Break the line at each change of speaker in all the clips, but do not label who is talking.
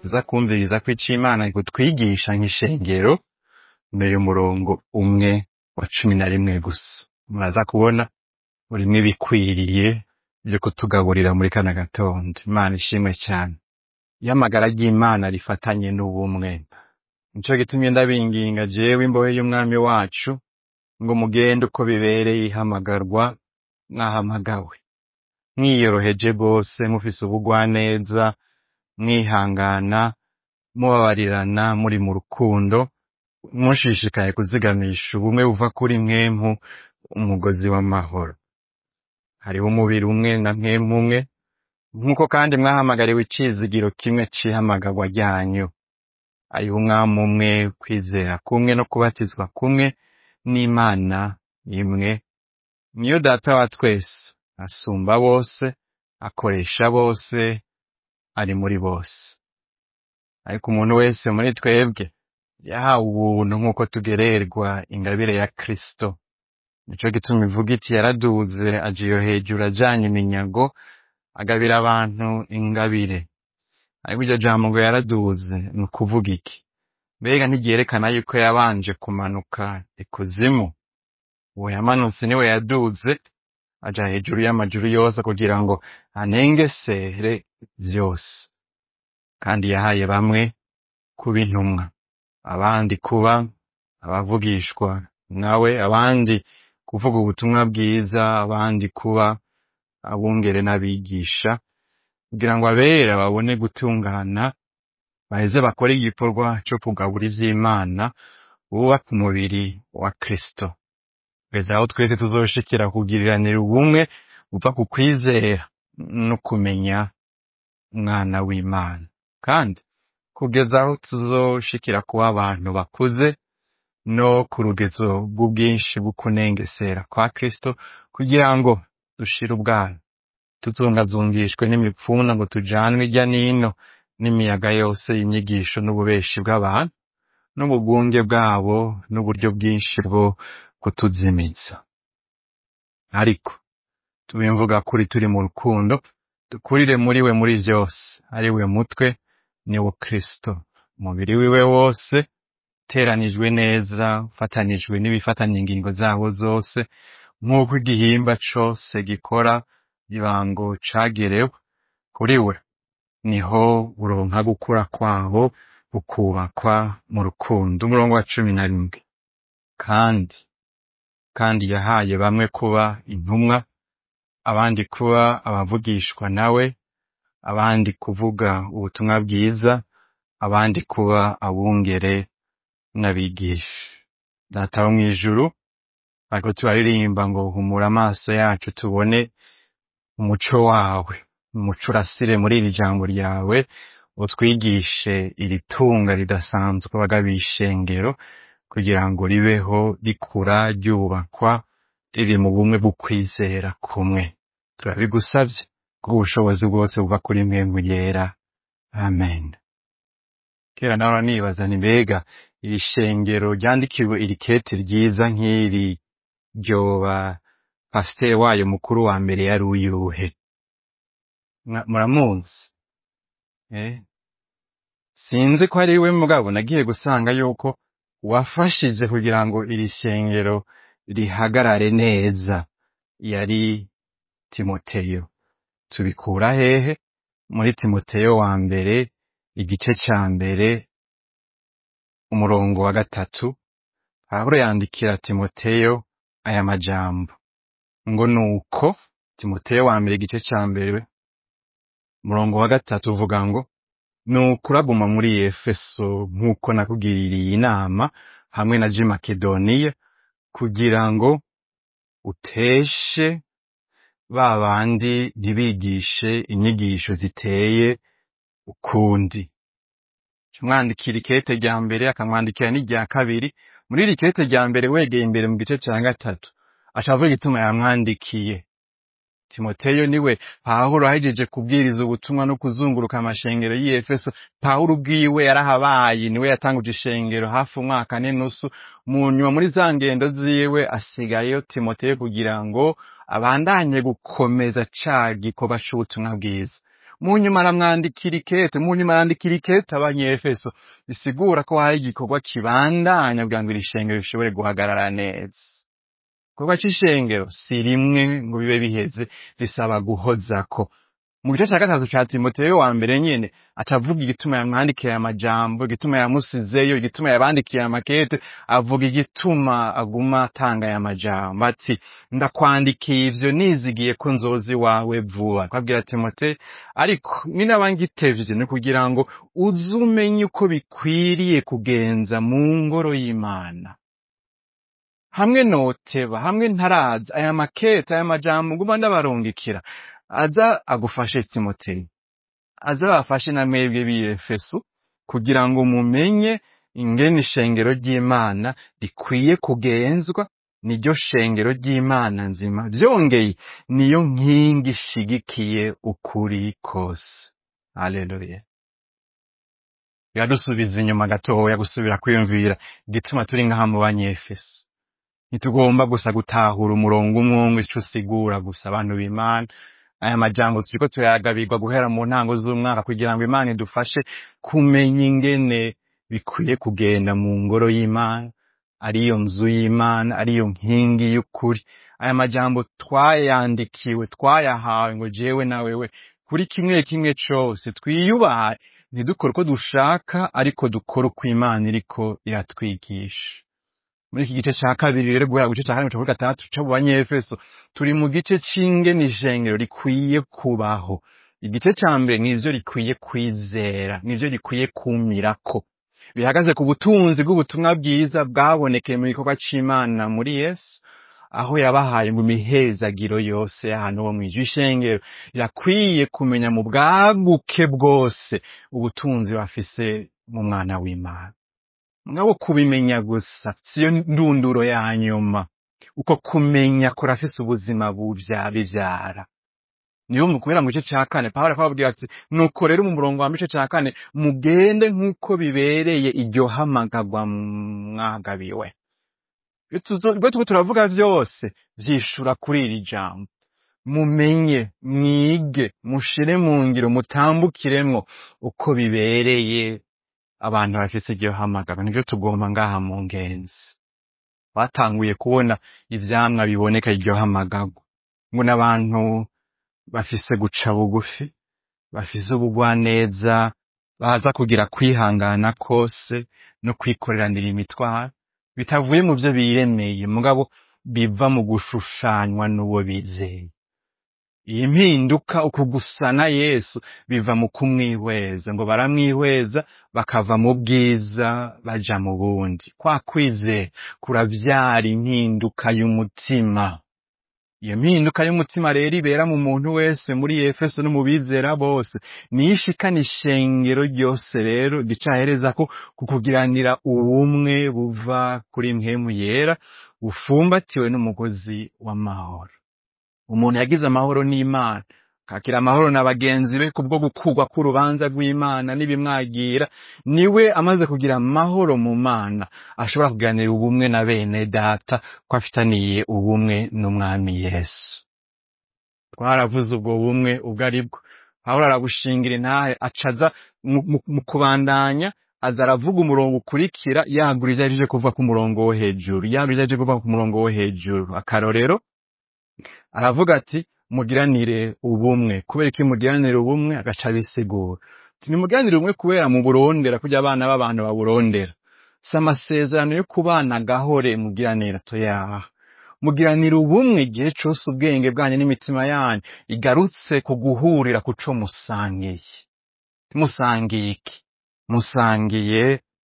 tuza kumviriza ko ico Imana kutwigisha nk'ishengero mbere umurongo umwe wa cumi na rimwe gusa muraza kubona urimwo ibikwiriye vyo kutugaburira muri kana gatondo Imana ishimwe cane iyo amagara ry'Imana rifatanye n'ubumwe nico gitumye ndabinginga jewe imbohe y'umwami wacu ngo mugende uko bibereye ihamagarwa mwahamagawe mwiyoroheje rwose mufise ubugwaneza mwihangana mubabarirana muri mu rukundo mushishikaye kuzigamisha ubumwe buva kuri mwemu umugozi w'amahoro hariho umubiri umwe na mwemu umwe nk'uko kandi mwahamagariwe icizigiro kimwe c'ihamagarwa ryanyu hariho umwami umwe kwizera kumwe no kubatizwa kumwe n'Imana imwe niyo data wa twese asumba bose akoresha bose ari muri bose ariko umuntu wese muri twebwe yahawe ubuntu nk'uko tugererwa ingabire ya Kristo nico gituma ivuga iti yaraduze aja iyo hejuru ajanye iminyago agabira abantu ingabire ariko iryo jambo ngo yaraduze ni ukuvuga iki mbega ntiryerekana yuko yabanje kumanuka ikuzimu uwo yamanutse niwe yaduze aja hejuru y'amajuru yose kugira ngo anengesere vyose kandi yahaye bamwe kuba intumwa abandi kuba abavugishwa nawe abandi kuvuga ubutumwa bwiza abandi kuba abungere n'abigisha kugira ngo abera babone gutungana baheze bakore igikorwa co kugabura ivy'Imana bubaka umubiri wa Kristo kugeza aho twese tuzoshikira kugiriranira ubumwe buva ku kwizera no kumenya umwana w'Imana kandi kugeza aho tuzoshikira kuba abantu bakuze no ku rugezo rw'ubwinshi bw'ukunengesera kwa Kristo kugira ngo dushire ubwana tuzungazungishwe n'imipfuna ngo tujanwe irya nino n'imiyaga yose y'inyigisho n'ububeshi bw'abantu n'ubugunge bwabo n'uburyo bwinshi bwo kutuzimiza ariko tubimvuga kuri turi mu rukundo dukurire muri we muri vyose ari we mutwe ni wo Kristo umubiri wiwe wose uteranijwe neza ufatanijwe n'ibifatanya ingingo zawo zose nk'uko igihimba cose gikora ibango cagerewe kuri we niho buronka gukura kwabo bukubakwa mu rukundo umurongo wa cumi na rimwe kandi kandi yahaye bamwe kuba intumwa abandi kuba abavugishwa nawe abandi kuvuga ubutumwa bwiza abandi kuba abungere n'abigisha data wo mw'ijuru ariko turaririmba ngo humura amaso yacu tubone umuco wawe umuco urasire muri iri jambo ryawe utwigishe iri tunga ridasanzwe bagabishengero kugira ngo ribeho rikura ryubakwa riri mu bumwe bw'ukwizera kumwe turabigusavye kubw'ubushobozi bwose buva kuri mwemwe yera amen kera nawe nibaza nti mbega iri shengero ryandikiwe iri kete ryiza nk'iri ryoba pasiteri wayo mukuru wa mbere yari uyuhe Mwa- muramuzi eh? sinzi ko ari we mugabo nagiye gusanga yuko wafashije kugira ngo iri shengero rihagarare neza yari timoteyo tubikura hehe muri timoteyo wa mbere igice ca mbere umurongo wa gatatu pawulo yandikira timoteyo aya majambo ngo nuko timoteyo wa mbere igice ca mbere umurongo wa gatatu uvuga ngo nuko uraguma muri efeso nk'uko nakugiririye inama hamwe na ji makedoniya kugira ngo uteshe ba bandi ntibigishe inyigisho ziteye ukundi mwandikira ikete rya mbere akamwandikira n'irya kabiri muri iri kete rya mbere wegeye imbere mu gice ca gatatu ashavuga igituma yamwandikiye timoteyo niwe pawulo ahejeje kubwiriza ubutumwa no kuzunguruka amashengero y'i efeso pawulo ubwiwe yarahabaye niwe yatanguje ishengero hafi umwaka n'inusu mu nyuma muri za ngendo ziwe asigayeyo timoteyo kugira ngo abandanye gukomeza ca gikorwa c'ubutumwa bwiza mu nyuma aramwandikira ikete mu nyuma arandikira ikete abanyefeso bisigura ko hari igikorwa kibandanya kugira ngo iri shengero rishobore guhagarara neza igikorwa c'ishengero si rimwe ngo bibe biheze risaba guhozako mu gice cya gatatu ca timoteyo wa mbere nyene acavuga igituma yamwandikiye aya majambo igituma yamusizeyo igituma yabandikiye amakete avuga igituma aguma atanga aya majambo ati ndakwandikiye ivyo nizigiye ko nzozi wawe vuba akabwira timote ariko ninaba ngitevye ni kugira ngo uze umenye uko bikwiriye kugenza mu ngoro y'imana hamwe noteba hamwe ntaraza aya makete aya majambo nguma ndabarungikira aza agufashe timoteyo aza bafashe na mwebwe b'efeso kugira ngo mumenye ingene ishengero ry'imana rikwiye kugenzwa niryo shengero ry'imana nzima vyongeye niyo nkingi ishigikiye ukuri kose haleluya biradusubiza inyuma gatoya gusubira kwiyumvira igituma turi ngaha mu banyefeso ntitugomba gusa gutahura umurongo umwe umwe ico usigura gusa abantu b'imana aya majambo turiko turayagabirwa guhera mu ntango z'umwaka kugira ngo imana idufashe kumenya ingene bikwiye kugenda mu ngoro y'imana ariyo nzu y'imana ariyo nkingi y'ukuri aya majambo twayandikiwe twayahawe ngo jewe na wewe kuri kimwe kimwe cose twiyubahe ntidukore uko dushaka ariko dukore uko imana iriko iratwigisha muri iki gice ca kabiri rero guhera ku gice ca kane guca kuri gatandatu co mu banyefeso turi mu gice c'ingene ishengero rikwiye kubaho igice ca mbere nivyo rikwiye kwizera nivyo rikwiye kumirako bihagaze ku butunzi bw'ubutumwa bwiza bwabonekeye mu gikorwa c'imana muri yesu aho yabahaye mu mihezagiro yose y'ahantu ho mw'ijwi ishengero rirakwiye kumenya mu bwaguke bwose ubutunzi bafise mu mwana w'imana ngabo kubimenya gusa siyo ndunduro ya nyuma uko kumenya kurafise ubuzima buvya bivyara niyo mu kubera mu gice ca kane pawulo akababwira ati nuko rero mu murongo wa mice ca kane mugende nk'uko bibereye iryo hamagarwa mwagabiwe ibyo turiko turavuga vyose vyishura kuri iri jambo mumenye mwige mushire mu ngiro mutambukiremwo uko bibereye abantu bafise iryo hamagarwa nivyo tugomba ngaha mu ngenzi batanguye kubona ivyamwa biboneka iryo hamagarwa ngo n'abantu bafise guca bugufi bafise ubugwaneza baza kugira kwihangana kose no kwikoreranira imitwaro bitavuye mu vyo biremeye mugabo biva mu gushushanywa n'uwo bizeye iyi mpinduka uku gusana yesu biva mu kumwihweza ngo baramwihweza bakava mu bwiza baja mu bundi kwa kwizera kuravyara impinduka y'umutima iyo mpinduka y'umutima rero ibera mu muntu wese muri efeso no mu bizera bose niyo ishikana ishengero ryose rero gicahereza ko kukugiranira ubumwe buva kuri mpwemu yera bufumbatiwe n'umugozi w'amahoro umuntu yagize amahoro n'imana kakira amahoro na bagenzi be kubwo gukurwa k'urubanza rw'imana n'ibimwagira niwe amaze kugira amahoro mu mana ashobora kuganira ubumwe na bene data ko afitaniye ubumwe n'umwami yesu twaravuze ubwo bumwe ubwo ari bwo pawulo arabushingira intahe acaza mu kubandanya aza aravuga umurongo ukurikira yagura ivyo ahejeje kuvuga ku murongo wo hejuru yagura ivyo ahejeje kuvuga ku murongo wo hejuru akarorero aravuga ati mugiranire ubumwe kubera iki mugiranire ubumwe agaca abisigura ati nimugiranire ubumwe kubera mu burondera kurya abana b'abantu baburondera si amasezerano yo kubana gahore mugiranira toyaha mugiranira ubumwe igihe cose ubwenge bwanyu n'imitima yanyu igarutse ku guhurira ku co musangiye musangiye iki musangiye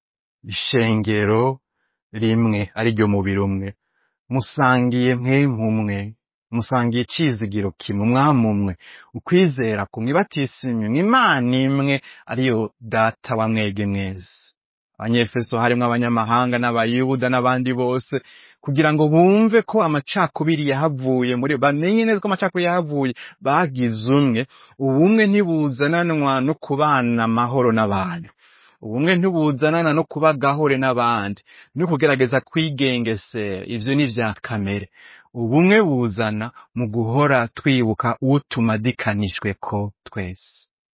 ishengero rimwe ari ryo mubiri umwe musangiye mwemu umwe musangiye icizigiro kimwe umwami umwe ukwizera kumwe batisinywe imana imwe ariyo data wa mwege mwese abanyefeso harimwo abanyamahanga n'abayuda n'abandi bose kugira ngo bumve ko amacakubiri yahavuye muri bamenye neza ko amacakubiri yahavuye bagize umwe ubumwe ntibuzananwa no kubana amahoro n'abantu ubumwe ntibuzanana no kuba gahore n'abandi no kugerageza kwigengesera ivyo ni vya kamere ubumwe buzana mu guhora twibuka uwo tumadikanijwe ko twese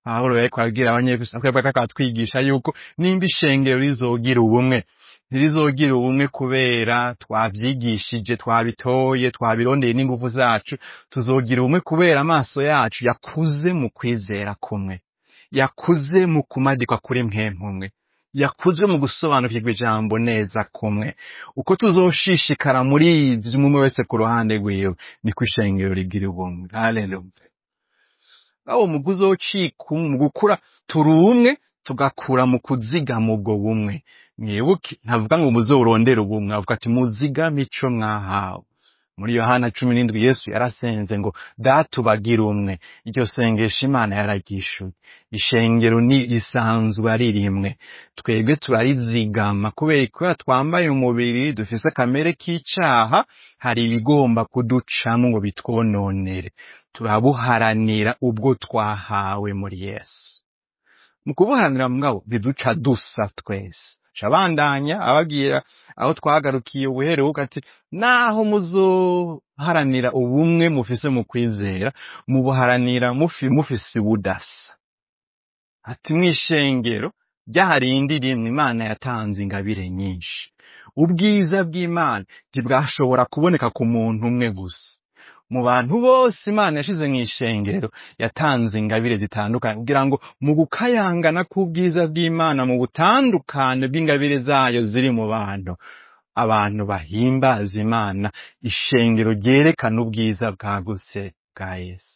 pawulo yariko arabwira abanyefeso ariko akatwigisha yuko nimba ishengero rizogira ubumwe ntirizogira ubumwe kubera twavyigishije twabitoye twabirondeye n'ingufu zacu tuzogira ubumwe kubera amaso yacu yakuze mu kwizera kumwe yakuze mu kumadikwa kuri mwemwe yakuze mu gusobanukirwa ijambo neza kumwe uko tuzoshishikara muri ivyo umwe wese ku ruhande rwiwe niko ishengero rigira ubumwe haleluya aho mu kuzocika mu gukura turi umwe tugakura mu kuzigama ubwo bumwe mwibuke ntavuga ngo muzorondere ubumwe avuga ati muzigame ico mwahawe muri yohana cumi n'indwi yesu yarasenze ngo datubagire umwe iryo sengesho imana yararyishuye ishengero ni risanzwe ari rimwe twebwe turarizigama kubera kubera twambaye umubiri dufise akamere k'icaha hari ibigomba kuducamo ngo bitwononere turabuharanira ubwo twahawe muri yesu mu kubuharanira mugabo biduca dusa twese cabandanya ababwira aho twagarukiye ubuheruka ati naho muzoharanira ubumwe mufise mu kwizera mubuharanira mufi mufise ubudasa ati mw'ishengero ryarindi rimwe imana yatanze ingabire nyinshi ubwiza bw'imana ntibwashobora kuboneka ku muntu umwe gusa mu bantu bose imana yashize mu ishengero yatanze ingabire zitandukanye kugira ngo mu gukayangana k'ubwiza bw'imana mu butandukane bw'ingabire zayo ziri mu bantu abantu bahimbaza imana ishengero ryerekana ubwiza bwagutse bwa yesu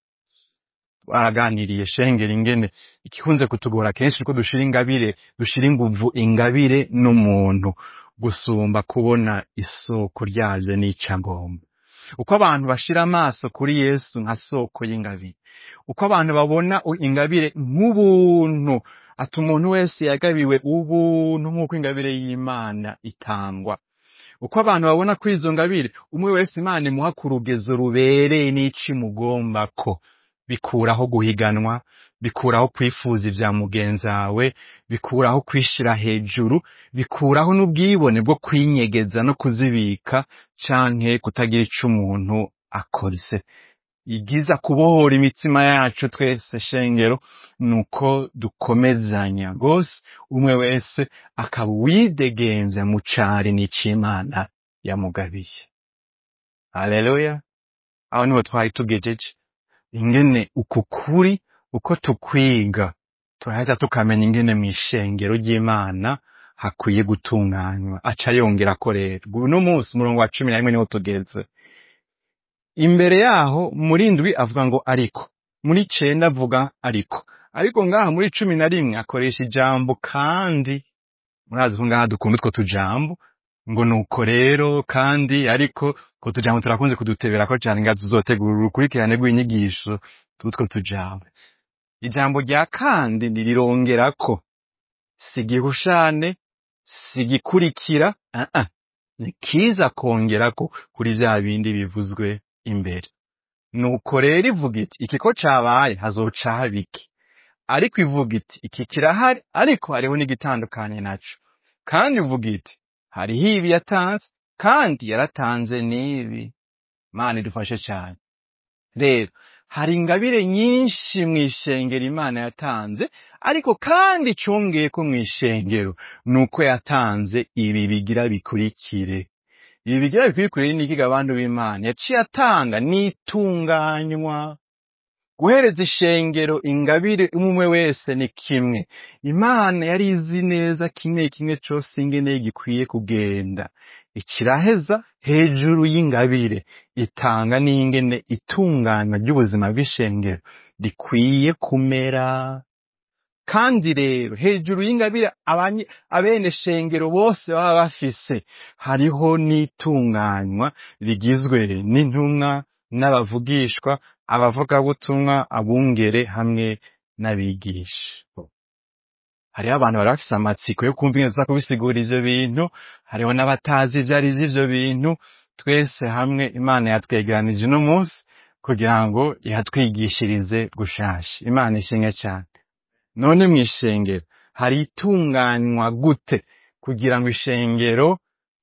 baraganiriye shengero ingene igikunze kutugora kenshi ko dushira ingabire dushira inguvu ingabire n'umuntu gusumba kubona isoko ryavyo n'icagomba uko abantu bashira amaso kuri yesu nka soko y'ingabire uko abantu babona u- ingabire nk'ubuntu ati umuntu wese yagabiwe ubuntu nk'uko ingabire y'imana itangwa uko abantu babona kuri izo ngabire umwe wese imana imuha ku rugezo rubereye n'ico imugombako bikuraho guhiganwa bikuraho kwifuza ivya mugenzawe bikuraho kwishira hejuru bikuraho n'ubwibone bwo kwinyegeza no kuzibika canke kutagira ico umuntu akoze igiza kubohora imitima yacu twese shengero nuko dukomezanya rwose umwe wese akaba uwidegenza mu cari n'icimana yamugabiye haleluya aho niho twari tugejeje ingene uku kuri uko tukwiga turaheza tukamenya ingene mw'ishengero ry'imana hakwiye gutunganywa aca yongera ko rero uno munsi umurongo wa cumi na rimwe niho tugeze imbere yaho muri ndwi avuga ngo ariko muri cenda avuga ariko ariko ngaha muri cumi na rimwe akoresha ijambo kandi murazi ko ngaha dukunda utwo tujambo ngo nuko rero kandi ariko utwo tujambo turakunze kuduteberako cane nga tuzotegura urukurikirane rw'inyigisho tutwo tujambo ijambo rya kandi ririrongerako si igihushane si igikurikira ah ah ni kiza kongerako kuri vya bindi bivuzwe imbere nuko rero ivuga iti iki ko cabaye hazoca haba iki ariko ivuga iti iki kirahari ariko hariho n'igitandukanye naco kandi ivuga iti hariho ibi yatanze kandi yaratanze n'ibi mana idufashe cane rero hari ingabire nyinshi mw'ishengero imana yatanze ariko kandi congeyeko mw'ishengero nuko yatanze ibi bigira bikurikire ibi bigira bikurikire ni ikiga abantu b'imana yaciye atanga n'itunganywa guhereza ishengero ingabire umwe wese ni kimwe imana yari izi neza kimwe kimwe cose ingene gikwiye kugenda ikiraheza hejuru y'ingabire itanga n'ingene itunganywa ry'ubuzima bw'ishengero rikwiye kumera kandi rero hejuru y'ingabire abanye- abene shengero bose baba bafise hariho n'itunganywa rigizwe n'intumwa n'abavugishwa abavugabutumwa abungere hamwe n'abigisha hariho abantu bari bafise amatsiko yo kumva ingene tuza kubisigura ivyo bintu hariho n'abatazi ivyo ari vyo ivyo bintu twese hamwe imana yatwegeranije uno munsi kugira ngo ihatwigishirize gushasha imana ishimwe cane none mw'ishengero hari itunganywa gute kugira ngo ishengero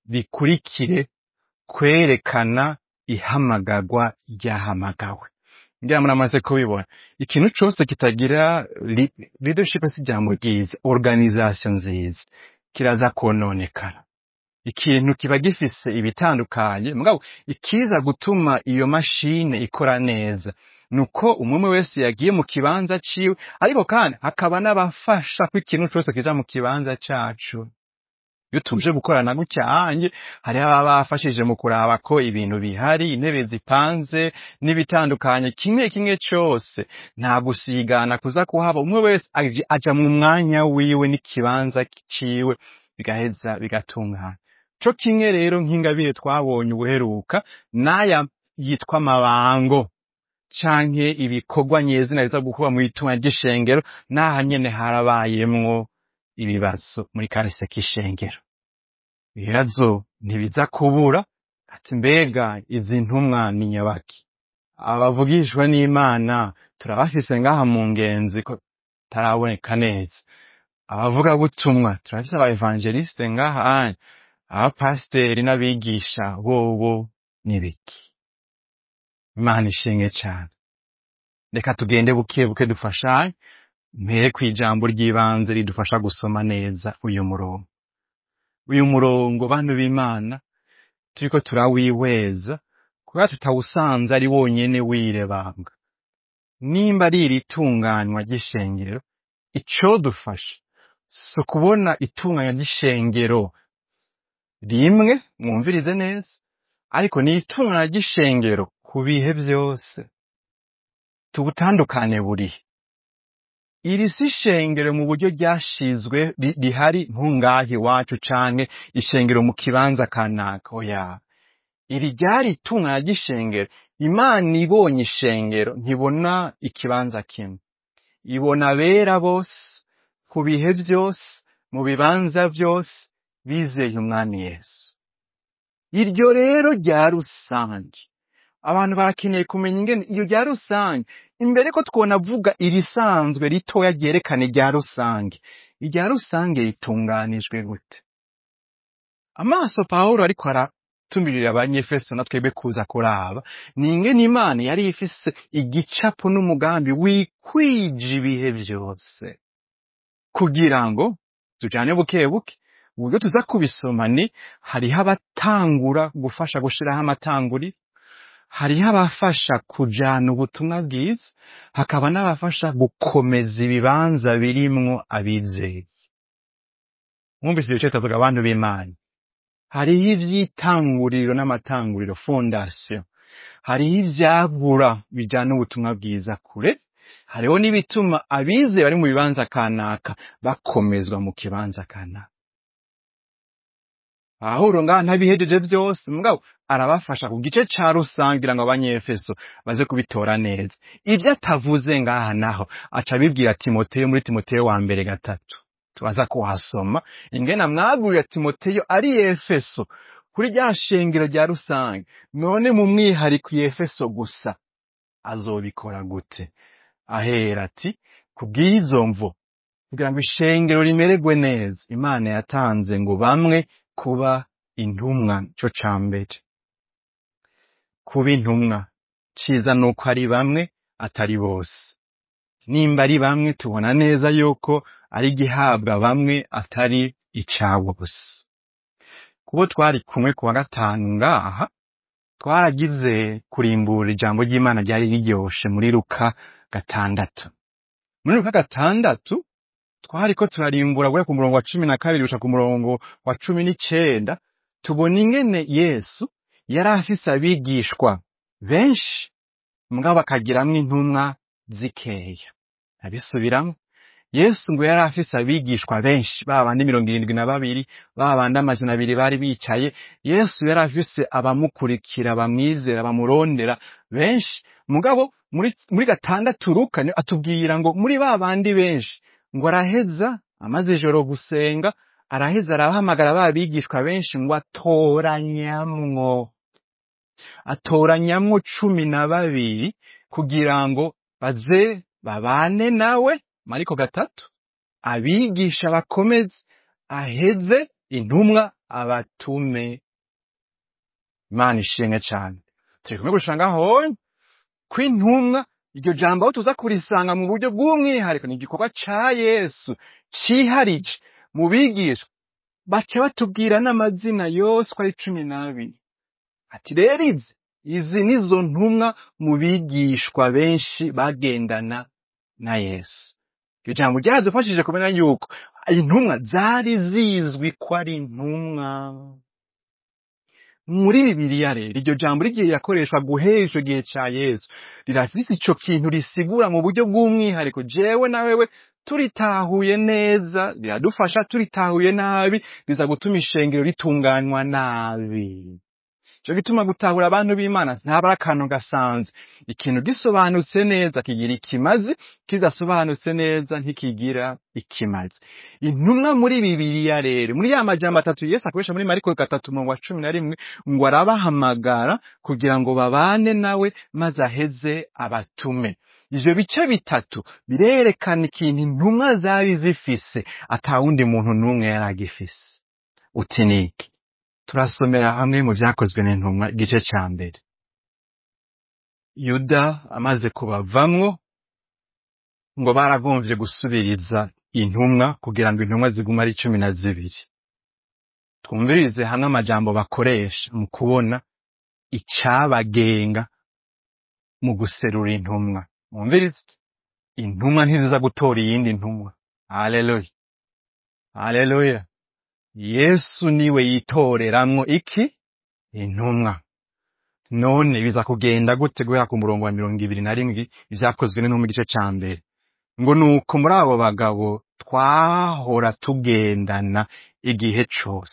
rikurikire kwerekana ihamagarwa ryahamagawe ngira muramaze kubibona ikintu cose kitagira li- leadership si ijambo ryiza organisation nziza kiraza kononekara ikintu kiba gifise ibitandukanye mugabo ikiza gutuma iyo mashine ikora neza nuko umwe umwe wese yagiye mu kibanza ciwe ariko kandi hakaba n'abafasha ko ikintu cose kija mu kibanza cacu iyo tuje gukorana gutya anye hariho ababa bafashije mu kuraba ko ibintu bihari intebe zipanze n'ibitandukanye kimwe kimwe cose nta gusigana kuza kuhaba umwe wese aje- aja mu mwanya wiwe n'ikibanza ciwe bigaheza bigatungana co kimwe rero nk'ingabire twabonye ubuheruka n'aya yitwa amabango canke ibikorwa nyezina biza gukorwa mu itunga ry'ishengero n'aha nyene harabayemwo ibibazo muri kahise k'ishengero ibibazo ntibiza kubura ati mbega izi ntumwa ni nyabaki abavugishwa n'imana turabafise ngaha mu ngenzi ko taraboneka neza abavuga butumwa turafise aba evangeliste ngaha anye abapasiteri n'abigisha bobo n'ibiki imana ishimwe cane reka tugende buke buke dufashanye mpere kw'ijambo ry'ibanze ridufasha gusoma neza uyu murongo uyu murongo bantu b'imana turiko turawihweza kubera tutawusanze ari wonyene wirebanga nimba ari iri tunganywa ry'ishengero icodufasha si ukubona itunganywa ry'ishengero rimwe mwumvirize neza ariko ni itunganywa ry'ishengero ku bihe vyose tubutandukane burihe iri si ishengero mu buryo ryashizwe ri- rihari ntungahe iwacu canke ishengero mu kibanza kanaka oya iri ryari itungana ry'ishengero imana ibonye ishengero ntibona ikibanza kimwe ibona abera bose ku bihe vyose mu bibanza vyose bizeye umwami yesu iryo rero rya rusange abantu barakeneye kumenya ingene iyo rya rusange imbere ko twona avuga irisanzwe ritoya ryerekana irya rusange irya rusange ritunganijwe gute amaso pawulo ariko aratumirira abanyefeso na twebwe kuza kuraba ni ingene imana yari ifise igicapo n'umugambi wikwije ibihe vyose kugira ngo tujane buke buke uburyo tuza kubisoma ni hariho abatangura gufasha gushiraho amatanguri hariho abafasha kujana ubutumwa bwiza hakaba n'abafasha gukomeza ibibanza birimwo abizeye mwumvise ibice bitavuga abantu b'imana hariho ivy'itanguriro n'amatanguriro fondasiyo hariho ivyagura bijana ubutumwa bwiza kure hariho n'ibituma abizeye bari mu bibanza kanaka bakomezwa mu kibanza kanaka Pawulo ngaha ntabihejeje vyose mugabo arabafasha ku gice ca rusange kugira ngo abanyefeso baze kubitora neza ivyo atavuze ngaha naho aca abibwira timoteyo muri timoteyo wa mbere gatatu tubaza kuhasoma ingene amwagurira timoteyo ari efeso kuri rya shengero rya rusange none mu mwihariko i efeso gusa azobikora gute ahera ati kubw'izo mvo kugira ngo ishengero rimererwe neza imana yatanze ngo bamwe kuba intumwa co ca mbere kuba intumwa ciza nuko ari bamwe atari bose nimba ari bamwe tubona neza yuko ari igihabwa bamwe atari icabo gusa kubo twari kumwe ku wa gatanu ngaha twaragize kurimbura ijambo ry'imana ryari riryoshe muri luka gatandatu muri luka gatandatu twariko turarimbura guhera ku murongo wa cumi na kabiri gushika ku murongo wa cumi n'icenda tubona ingene yesu yari afise abigishwa benshi mugabo akagiramwo intumwa zikeya abisubiramwo yesu ngo yari afise abigishwa benshi ba bandi mirongo irindwi na babiri ba bandi amajana abiri bari bicaye yesu yari afise abamukurikira bamwizera bamurondera benshi mugabo muri, muri gatandatu luka ni- atubwira ngo muri ba bandi benshi ngo araheza amaze ijoro gusenga araheza arahamagara ba bigishwa benshi ngo atoranyamwo atoranyamwo cumi na babiri kugira ngo baze babane nawe mariko gatatu abigisha bakomeze aheze intumwa abatume imana ishimwe cane turi kumwe gushanga honye ko intumwa iryo jambo aho tuza kurisanga mu buryo bw'umwihariko ni igikorwa ca yesu ciharije mu bigishwa baca batubwira n'amazina yose uko ari cumi n'abiri ati rero izi izi nizo ntumwa mu bigishwa benshi bagendana na yesu iryo jambo ryaradufashije kumenya yuko intumwa zari zizwi ko ari intumwa muri bibiliya rero iryo jambo rigiye rirakoreshwa guhera ico gihe ca yesu rirafise ico kintu risigura mu buryo bw'umwihariko jewe na wewe turitahuye neza riradufasha turitahuye nabi riza gutuma ishengero ritunganywa nabi ico gituma gutahura abantu b'imana ntaba ari akantu gasanzwe ikintu gisobanutse neza kigira ikimazi kidasobanutse neza ntikigira ikimazi intumwa muri bibiliya rero muri ya majambo atatu yesu akoresha muri mariko gatatu umurongo wa cumi na rimwe ngo arabahamagara kugira ngo babane nawe maze aheze abatume ivyo bice bitatu birerekana ikintu intumwa zari zifise ata wundi muntu n'umwe yari agifise uti niki turasomera hamwe mu vyakozwe n'intumwa igice ca mbere yuda amaze kubavamwo ngo baragomvye gusubiriza intumwa kugira ngo intumwa zigume ari cumi na zibiri twumvirize hamwe amajambo bakoresha mu kubona icabagenga mu guserura intumwa mwumvirize intumwa ntiziza gutora iyindi ntumwa haleluya haleluya yesu niwe yitoreramwo iki intumwa none biza kugenda gute guhera ku murongo wa mirongo ibiri na rimwe ivyakozwe n'intumwa igice ca mbere ngo nuko muri abo bagabo twahora tugendana igihe cose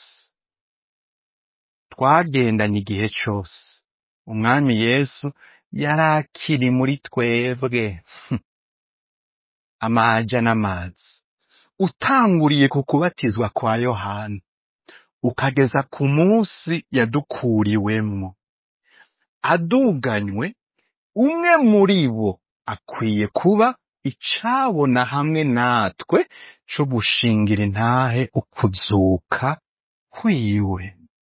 twagendanye igihe cose umwami yesu yari akiri muri twebwe amaja n'amazi utanguriye ku kubatizwa kwa yohana ukageza ku munsi yadukuriwemwo aduganywe umwe muri bo akwiye kuba icabona hamwe natwe co gushingira intahe ukuzuka kwiwe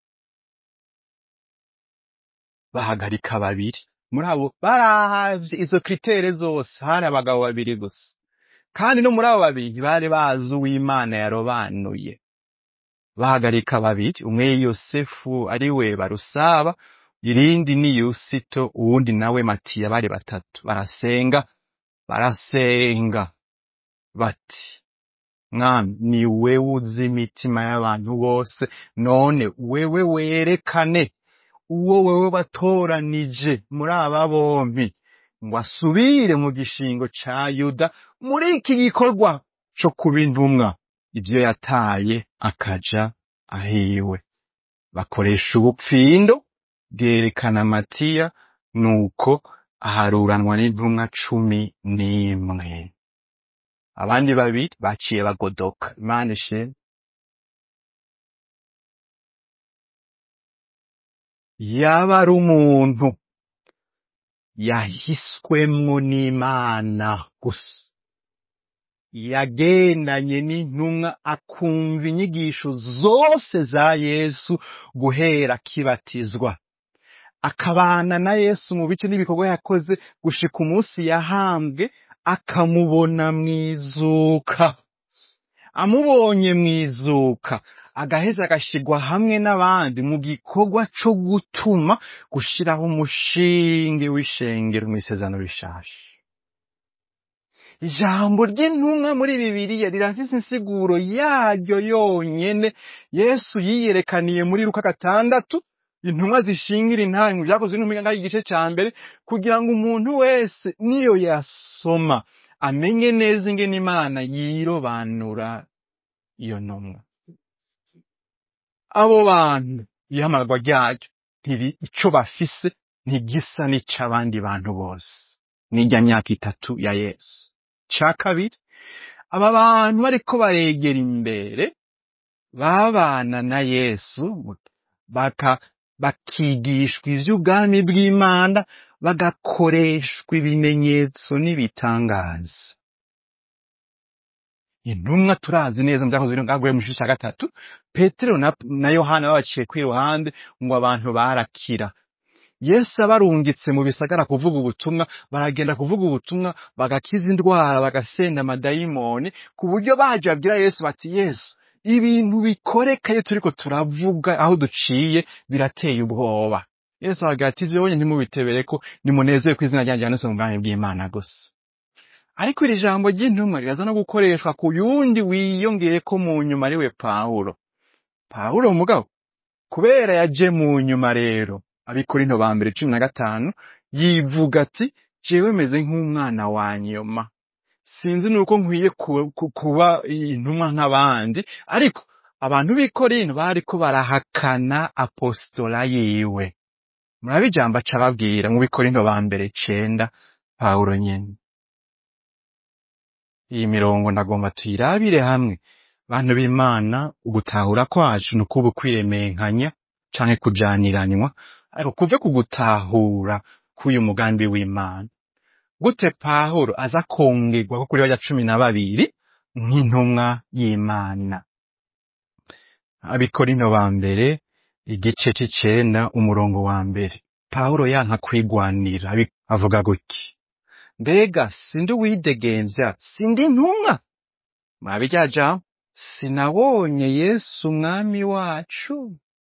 bahagarika babiri muri abo barahavye izo kritere zose hari abagabo babiri gusa kandi no muri abo babiri bari bazi uw'imana yarobanuye bahagarika babiri umwe yosefu ari we barusaba irindi ni yusito uwundi nawe matiya bari batatu barasenga barasenga bati mwami ni wewe uzi imitima y'abantu bose none wewe werekane uwo wewe watoranije muri aba bompi ngo asubire mu gishingo ca yuda muri iki gikorwa co kuba intumwa ivyo yataye akaja ahiwe bakoresha ubupfindo bwerekana matiya nuko aharuranwa n'intumwa cumi n'imwe abandi babiri baciye bagodoka imana ishimwe yaba ari umuntu yahiswemwo n'imana gusa yagendanye n'intumwa akumva inyigisho zose za yesu guhera akibatizwa akabana na yesu mu bice n'ibikorwa yakoze gushika umunsi yahambwe akamubona mwizuka amubonye mwizuka agaheza agashigwa hamwe n'abandi mu gikorwa co gutuma gushiraho umushinge w'ishengero mw'isezerano rishasha ijambo ry'intumwa muri bibiliya rirafise insiguro yaryo yonyene yesu yiyerekaniye muri luka gatandatu intumwa zishingira intahe mu vyakozwe n'intumwa igice ca mbere kugira ngo umuntu wese niyo yasoma amenye neza ingene imana yirobanura iyo ntumwa abo bantu ihamarwa ryayo ntiri ico bafise ntigisa n'ic'abandi bantu bose n'irya myaka itatu ya yesu ca kabiri aba bantu bariko baregera imbere babana na yesu baka bakigishwa ivy'ubwami bw'imana bagakoreshwa ibimenyetso n'ibitangaza intumwa turazi neza mu vyakozwe n'ubwagwe mu gice ca gatatu petero na, na yohana babaciye kw'iruhande ngo abantu barakira yesu abarungitse mu bisagara kuvuga ubutumwa baragenda kuvuga ubutumwa bagakiza indwara bagasenda amadayimoni ku buryo baje babwira yesu bati yesu ibintu bikoreka iyo turiko turavuga aho duciye birateye ubwoba yesu aragira ati ivyo bonye ntimubitebereko nimunezere ko izina ryanjye ryanditse mu bwami bw'imana gusa ariko iri jambo ry'intumwa riraza no gukoreshwa ku yundi wiyongeyeko mu nyuma ariwe pawulo pawulo mugabo kubera yaje mu nyuma rero abikorinto ba mbere cumi na gatanu yivuga ati jewe meze nk'umwana wa nyuma sinzi nuko nkwiye ku- ku- kuba intumwa nk'abandi ariko abantu b'i korinto bariko barahakana apostola yiwe murabe ijambo aca ababwira mu bikorinto ba mbere cenda pawulo nyene iyi mirongo ndagomba tuyirabire hamwe bantu b'imana ugutahura kwacu ni ukuba ukwiremenkanya canke kujaniranywa ariko kuve ku gutahura k'uyu mugambi w'imana gute pawulo aza kongerwa ko kuri barya cumi na babiri nk'intumwa y'imana abikorinto ba mbere igice c'icenda umurongo wa mbere pawulo yanka kwigwanira abi- avuga gutya mbega sindi uwidegemvya sindi intumwa mwabe rya jambo sinabonye yesu umwami wacu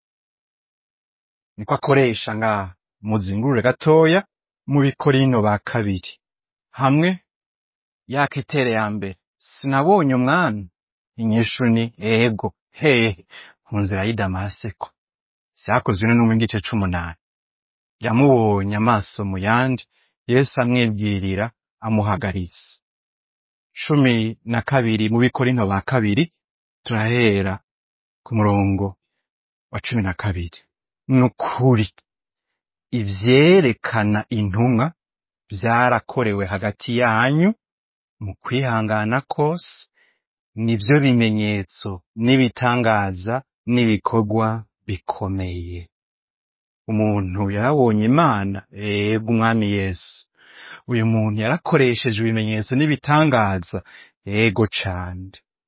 niko akoresha ngaha muzingurure gatoya mu bikorino ba kabiri hamwe yaka itere ya mbere sinabonye umwami inyishu ni ego hehe mu nzira y'i damaseko vyakozwe no mu gice c'umunani yamubonye amaso mu yandi yesu amwibwirira amuhagariza cumi na kabiri mu bikorino ba kabiri turahera ku murongo wa cumi na kabiri ni ukuri ivyerekana intumwa vyarakorewe hagati yanyu mu kwihangana kose nivyo bimenyetso n'ibitangaza n'ibikorwa bikomeye umuntu yarabonye imana ego umwami yesu uyu muntu yarakoresheje ibimenyetso n'ibitangaza ego cane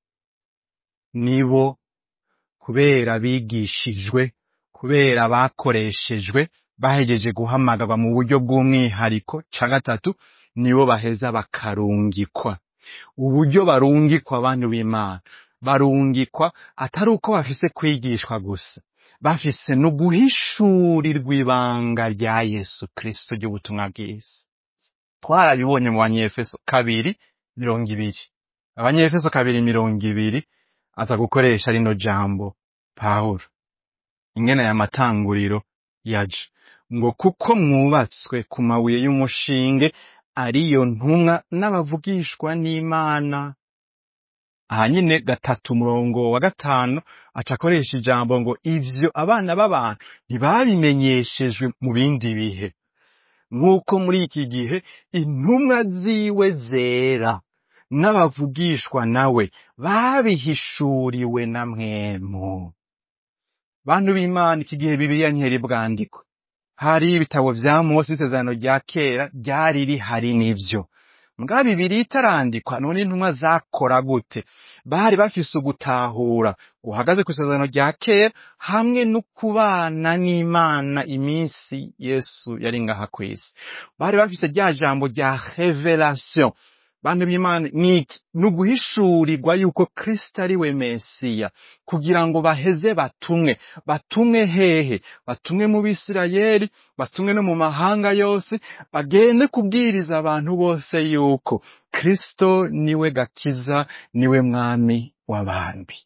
nibo kubera bigishijwe kubera bakoreshejwe bahejeje guhamagarwa mu buryo bw'umwihariko ca gatatu nibo baheza bakarungikwa uburyo barungikwa abantu b'imana barungikwa atari uko bafise kwigishwa gusa bafise no guhishurirwa ibanga rya yesu kristo ry'ubutumwa bwiza twarabibonye mu banyefeso kabiri mirongo ibiri abanyefeso kabiri mirongo ibiri aza gukoresha rino jambo pawulo ingene aya matanguriro yaje ngo kuko mwubatswe ku mabuye y'umushinge ariyo ntumwa n'abavugishwa n'imana aha nyine gatatu umurongo wa gatanu aca akoresha ijambo ngo ivyo abana b'abantu ntibabimenyeshejwe mu bindi bihe nk'uko muri iki gihe intumwa ziwe zera n'abavugishwa nawe babihishuriwe na mwemu bantu b'imana iki gihe bibiliya ntiyari bwandikwe hari ibitabo vya mose isezerano rya kera ryari rihari n'ivyo mbwa bibiri itarandikwa none intumwa zakora gute bari bafise ugutahura guhagaze ku isezerano rya kera hamwe no kubana n'imana iminsi yesu yari ngaha kw'isi bari bafise rya jambo rya revelation bantu b'imana niki ni uguhishurirwa yuko kristo ari we mesiya kugira ngo baheze batumwe batumwe hehe batumwe mu bisirayeli batumwe no mu mahanga yose bagende kubwiriza abantu bose yuko kristo niwe gakiza niwe mwami w'abami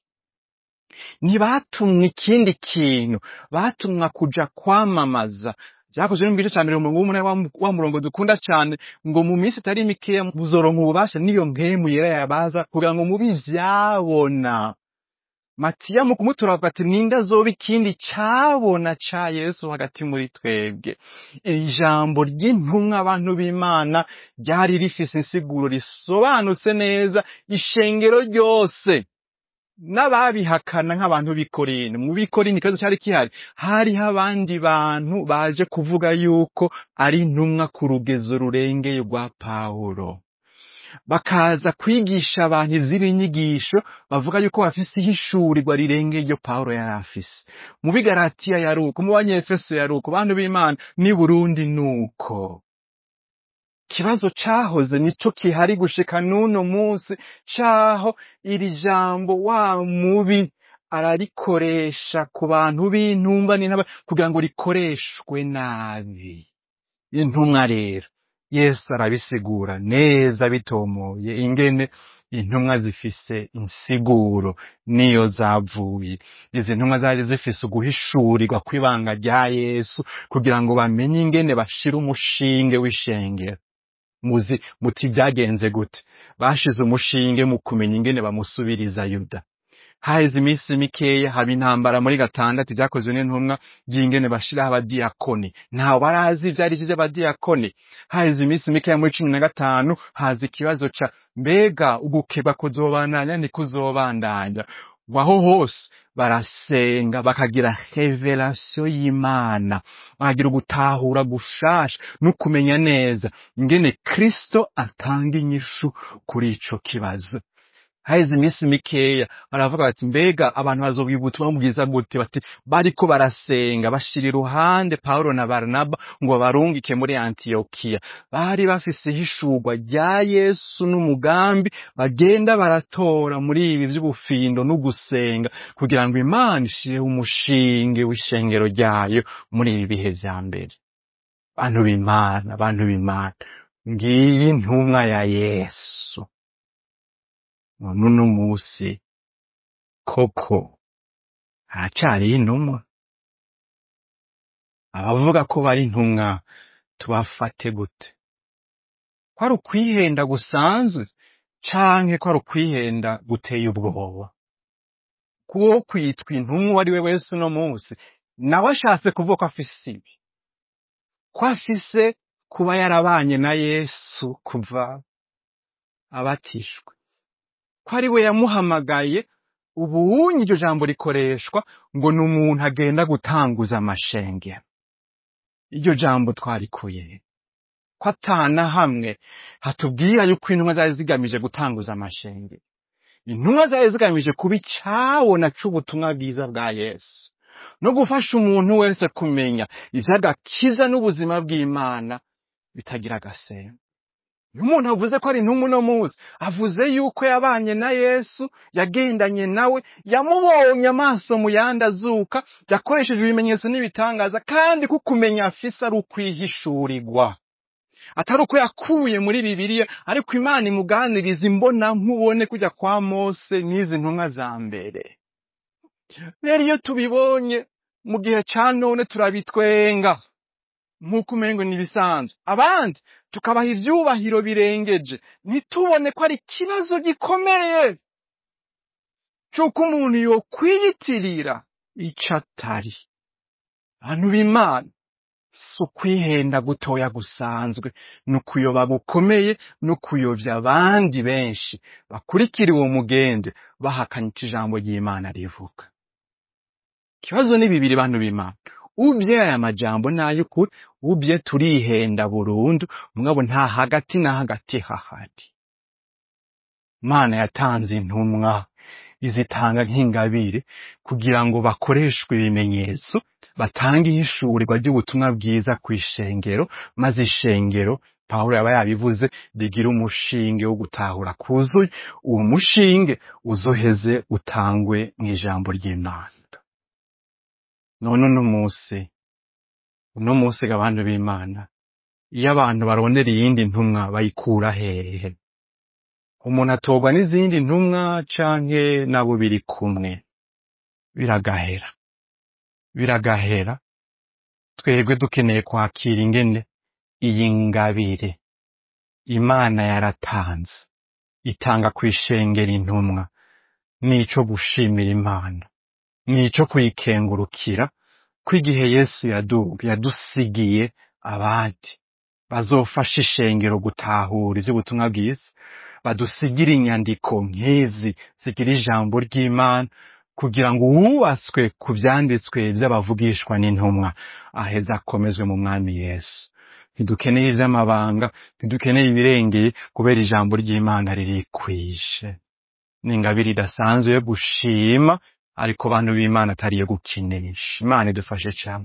ntibatumwe ikindi kintu batumwa kuja kwamamaza vyakozwe no mu gice ca mbere umurongo w'umunani wa- wa murongo dukunda cane ngo mu minsi itari mikeya muzoronka ububasha n'iyo mpemu yera yabaza kugira ngo mubi vyabona matiya mu kumutura avuga ati ninde azoba ikindi cabona ca yesu hagati muri twebwe iri jambo ry'intumwa abantu b'imana ryari rifise insiguro risobanutse neza ishengero ryose n'ababihakana nk'abantu b'ikorini mu b'ikorini ikibazo cyari kihari hariho abandi bantu baje kuvuga yuko ari intumwa ku rugezo rurengeye rwa pawulo bakaza kwigisha abantu izindi nyigisho bavuga yuko bafise ihishurirwa rirengeye iryo pawulo yari afise mu bigaratiya yari uko mu banyefeso yari uko bantu b'imana n'i burundi ni uko ikibazo cahoze nico kihari gushika n'uno munsi caho iri jambo wa mubi ararikoresha ku bantu b'intumba n'intaba kugira ngo rikoreshwe nabi intumwa rero yesu arabisigura neza bitomoye ingene intumwa zifise insiguro niyo zavuye izi ntumwa zari zifise uguhishurirwa kw'ibanga rya yesu kugira ngo bamenye ingene bashira umushinge w'ishengero muzi muti byagenze gute bashize umushinge mu kumenya ingene bamusubiriza yuda haheze iminsi mikeya haba intambara muri gatandatu ibyakozwe n'intumwa by'ingene bashiraho abadiyakoni ntawe barazi ivyo ari vyo vy'abadiyakoni haheze iminsi mikeya muri cumi na gatanu haza ikibazo ca mbega ugukeba kuzobandanya ntikuzobandanya waho hose barasenga bakagira revelation y'imana bakagira ugutahura gushasha no kumenya neza ingene kristo atanga inyishu kuri ico kibazo haheze iminsi mikeya baravuga bati mbega abantu bazobwirwa ubutumwa bwiza gute bati bariko barasenga bashira iruhande pawulo na baranaba ngo babarungike muri antiyokiya bari bafise ihishurwa rya yesu n'umugambi bagenda baratora muri ibi vy'ubufindo n'ugusenga kugira ngo imana ishireho umushinge w'ishengero ryayo muri ibi bihe vya mbere bantu b'imana bantu b'imana ngiyi intumwa ya yesu none uno musi koko haracariho intumwa abavuga ko bari intumwa tubafate gute ko ari ukwihenda gusanzwe canke ko ari ukwihenda guteye ubwoba kuwo kwitwa intumwa uwo ari we wese uno munsi nawe ashatse kuvuga ko afise ibi ko afise kuba yarabanye na yesu kuva abatishwe ko ari we yamuhamagaye ubunyi iryo jambo rikoreshwa ngo ni umuntu agenda gutanguza amashengero iryo jambo twarikuye ko atana hamwe hatubwira yuko intumwa zari zigamije gutanguza amashengero intumwa zari zigamije kuba icabona c'ubutumwa bwiza bwa yesu no gufasha umuntu wese kumenya ivy'agakiza n'ubuzima bw'imana bitagira agasembo iyo umuntu avuze ko ari intumwa uno munsi avuze yuko yabanye na yesu yagendanye nawe yamubonye amaso mu yandi azuka yakoresheje ibimenyetso n'ibitangaza kandi ko kumenya afise ari ukwihishurirwa atari uko yakuye muri bibiliya ariko imana imuganiriza imbona nkubone kujya kwa mose n'izi ntumwa za mbere rero iyo tubibonye mu gihe ca none turabitwenga nk'uko umengo ni ibisanzwe abandi tukabaha ivyubahiro birengeje ntitubone ko ari ikibazo gikomeye c'uko umuntu yokwiyitirira ico atari bantu b'imana si ukwihenda gutoya gusanzwe ni ukuyoba gukomeye no kuyovya abandi benshi bakurikira uwo mugende bahakanye ico ijambo ry'imana rivuga ikibazo ni bibiri bantu b'imana ubye aya majambo n'ay'ukuri ubye turihenda burundu mugabo nta hagati na hagati hahari imana yatanze intumwa izitanga nk'ingabire kugira ngo bakoreshwe ibimenyetso batange ihishurirwa ry'ubutumwa bwiza ku ishengero maze ishengero pawulo yaba yabivuze rigira umushinge wo gutahura kuzuye uwo mushinge uzoheze utangwe mu ijambo ry'imana none uno musi uno musi ga bantu b'imana iyo abantu barondera iyindi ntumwa bayikura hehe umuntu atorwa n'izindi ntumwa canke nabo biri kumwe biragahera biragahera twebwe dukeneye kwakira ingene iyi ngabire imana yaratanze itanga kwishengera intumwa nico gushimira imana nico kuyikengurukira ko igihe yesu yaduga yadusigiye abandi bazofasha ishengero gutahura ivy'ubutumwa bwiza badusigira inyandiko nk'izi zigira ijambo ry'imana kugira ngo uwubatswe ku vyanditswe vy'abavugishwa n'intumwa aheze akomezwe mu mwami yesu ntidukeneye ivy'amabanga ntidukeneye ibirengeye kubera ijambo ry'imana ririkwije ni ingabire idasanzwe yo gushima ariko bantu b'imana atari iyo gukinisha imana idufashe cane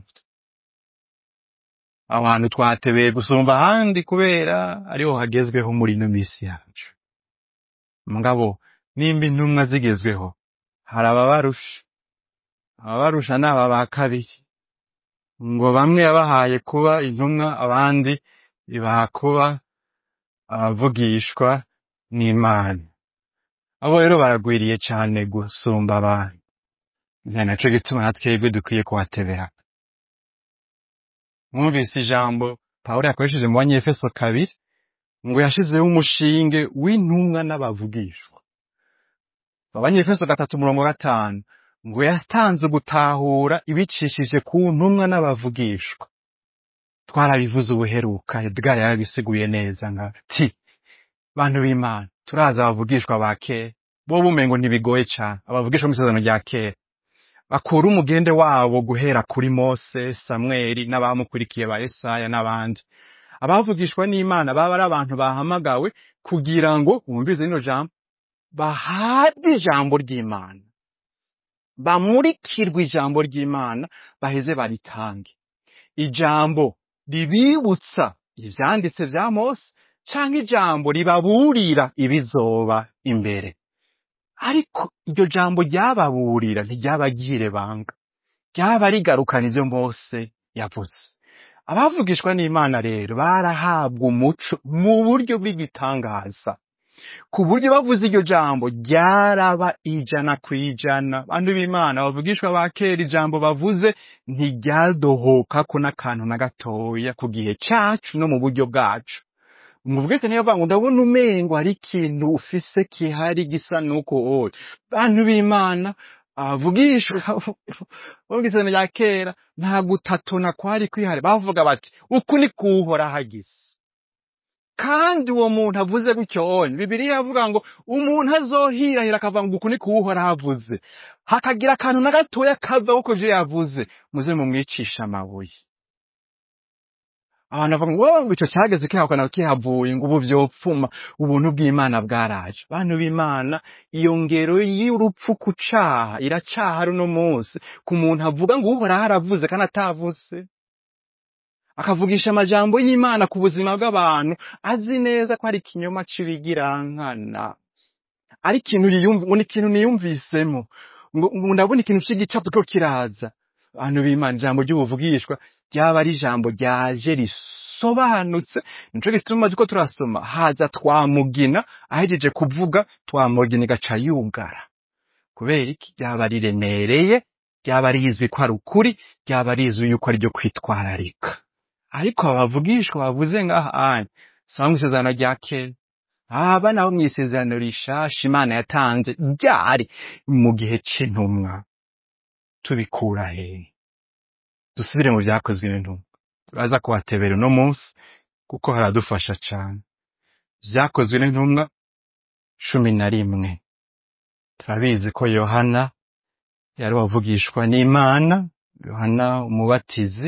aho hantu twatebeye gusumba ahandi kubera ariho hagezweho muri ino misi yacu mugabo nimba intumwa zigezweho hari ababarusha ababarusha ni aba ba kabiri ngo bamwe yabahaye kuba intumwa abandi ibaha kuba abavugishwa n'imana abo rero baragwiriye cane gusumba abantu ni naco gituma na twebwe dukwiye kuhatebera mwumvise ijambo pawulo yakoresheje mu banyefeso kabiri ngo yashizeho umushinge w'intumwa n'abavugishwa abanyefeso gatatu umurongo wa gatanu ngo yatanze gutahura ibicishije ku ntumwa n'abavugishwa twarabivuze ubuheruka edgar yarabisiguye neza nka ti bantu b'imana turazi abavugishwa ba kera bo bumengo ntibigoye cane abavugishwa mu isezerano rya kera bakura umugende wabo guhera kuri mose samweli n'abamukurikiye ba yesaya n'abandi abavugishwa n'imana baba ari abantu bahamagawe kugira ngo bumvize rino jambo bahabwe ijambo ry'imana bamurikirwe ijambo ry'imana baheze baritange ijambo ribibutsa ivyanditse vya mose canke ijambo ribaburira ibizoba imbere ariko iryo jambo ryababurira ntiryabagire banga ryaba rigarukana ivyo mose yavuze abavugishwa n'imana rero barahabwa umuco mu buryo bw'igitangaza ku buryo bavuze iryo jambo ryaraba ijana ku ijana bantu b'imana bavugishwa ba kera ijambo bavuze ntiryadohokako n'akantu na gatoya ku gihe cacu no mu buryo bwacu umuvugishwa niyo avuga ngo ndabona umengo hari ikintu ufise kihari gisa nuko oya bantu b'imana abavugishwa bo mw'isezerano rya kera nta gutatona kwari kwihari bavuga bati uku ni kuhora hagize kandi uwo muntu avuze gutyo onye bibiriya yavuga ngo umuntu azohirahira akavuga ngo uku ni kuwuhora havuze hakagira akantu na gatoya kava kuko ivyo yavuze muze mumwicisha amabuye abantu bavuga ngo wowe ngo ico cageze kihakana kihavuye ngo ubu vyopfuma ubuntu bw'imana bwaraje bantu b'imana iyo ngero y'urupfu ku caha iracaha runo munsi ku muntu avuga ngo uhoraho aravuze kandi atavuze akavugisha amajambo y'imana ku buzima bw'abantu azi neza ko ari ikinyoma c'ibigirankana ari ikintu yiyumv- ngo ni ikintu niyumvisemo ngo ngo ndabona ikintu c'igicapu ko kiraza abantu b'imana ijambo ry'ubuvugishwa ryaba ari ijambo ryaje risobanutse nico gituma turiko turasoma haza twamugina ahejeje kuvuga twamugina igaca yugara kubera iki ryaba riremereye ryaba rizwi ko ari ukuri ryaba rizwi yuko ari ryo kwitwararika ariko abavugishwa bavuze ngaha anya sanga isezerano rya kera aba nabo mw'isezerano rishasha imana yatanze ryari mu gihe c'intumwa tubikura hehe dusubire mu vyakozwe n'intumwa turaza kuhatebera uno munsi kuko haradufasha cane vyakozwe n'intumwa cumi na rimwe turabizi ko yohana yari wavugishwa n'imana yohana umubatizi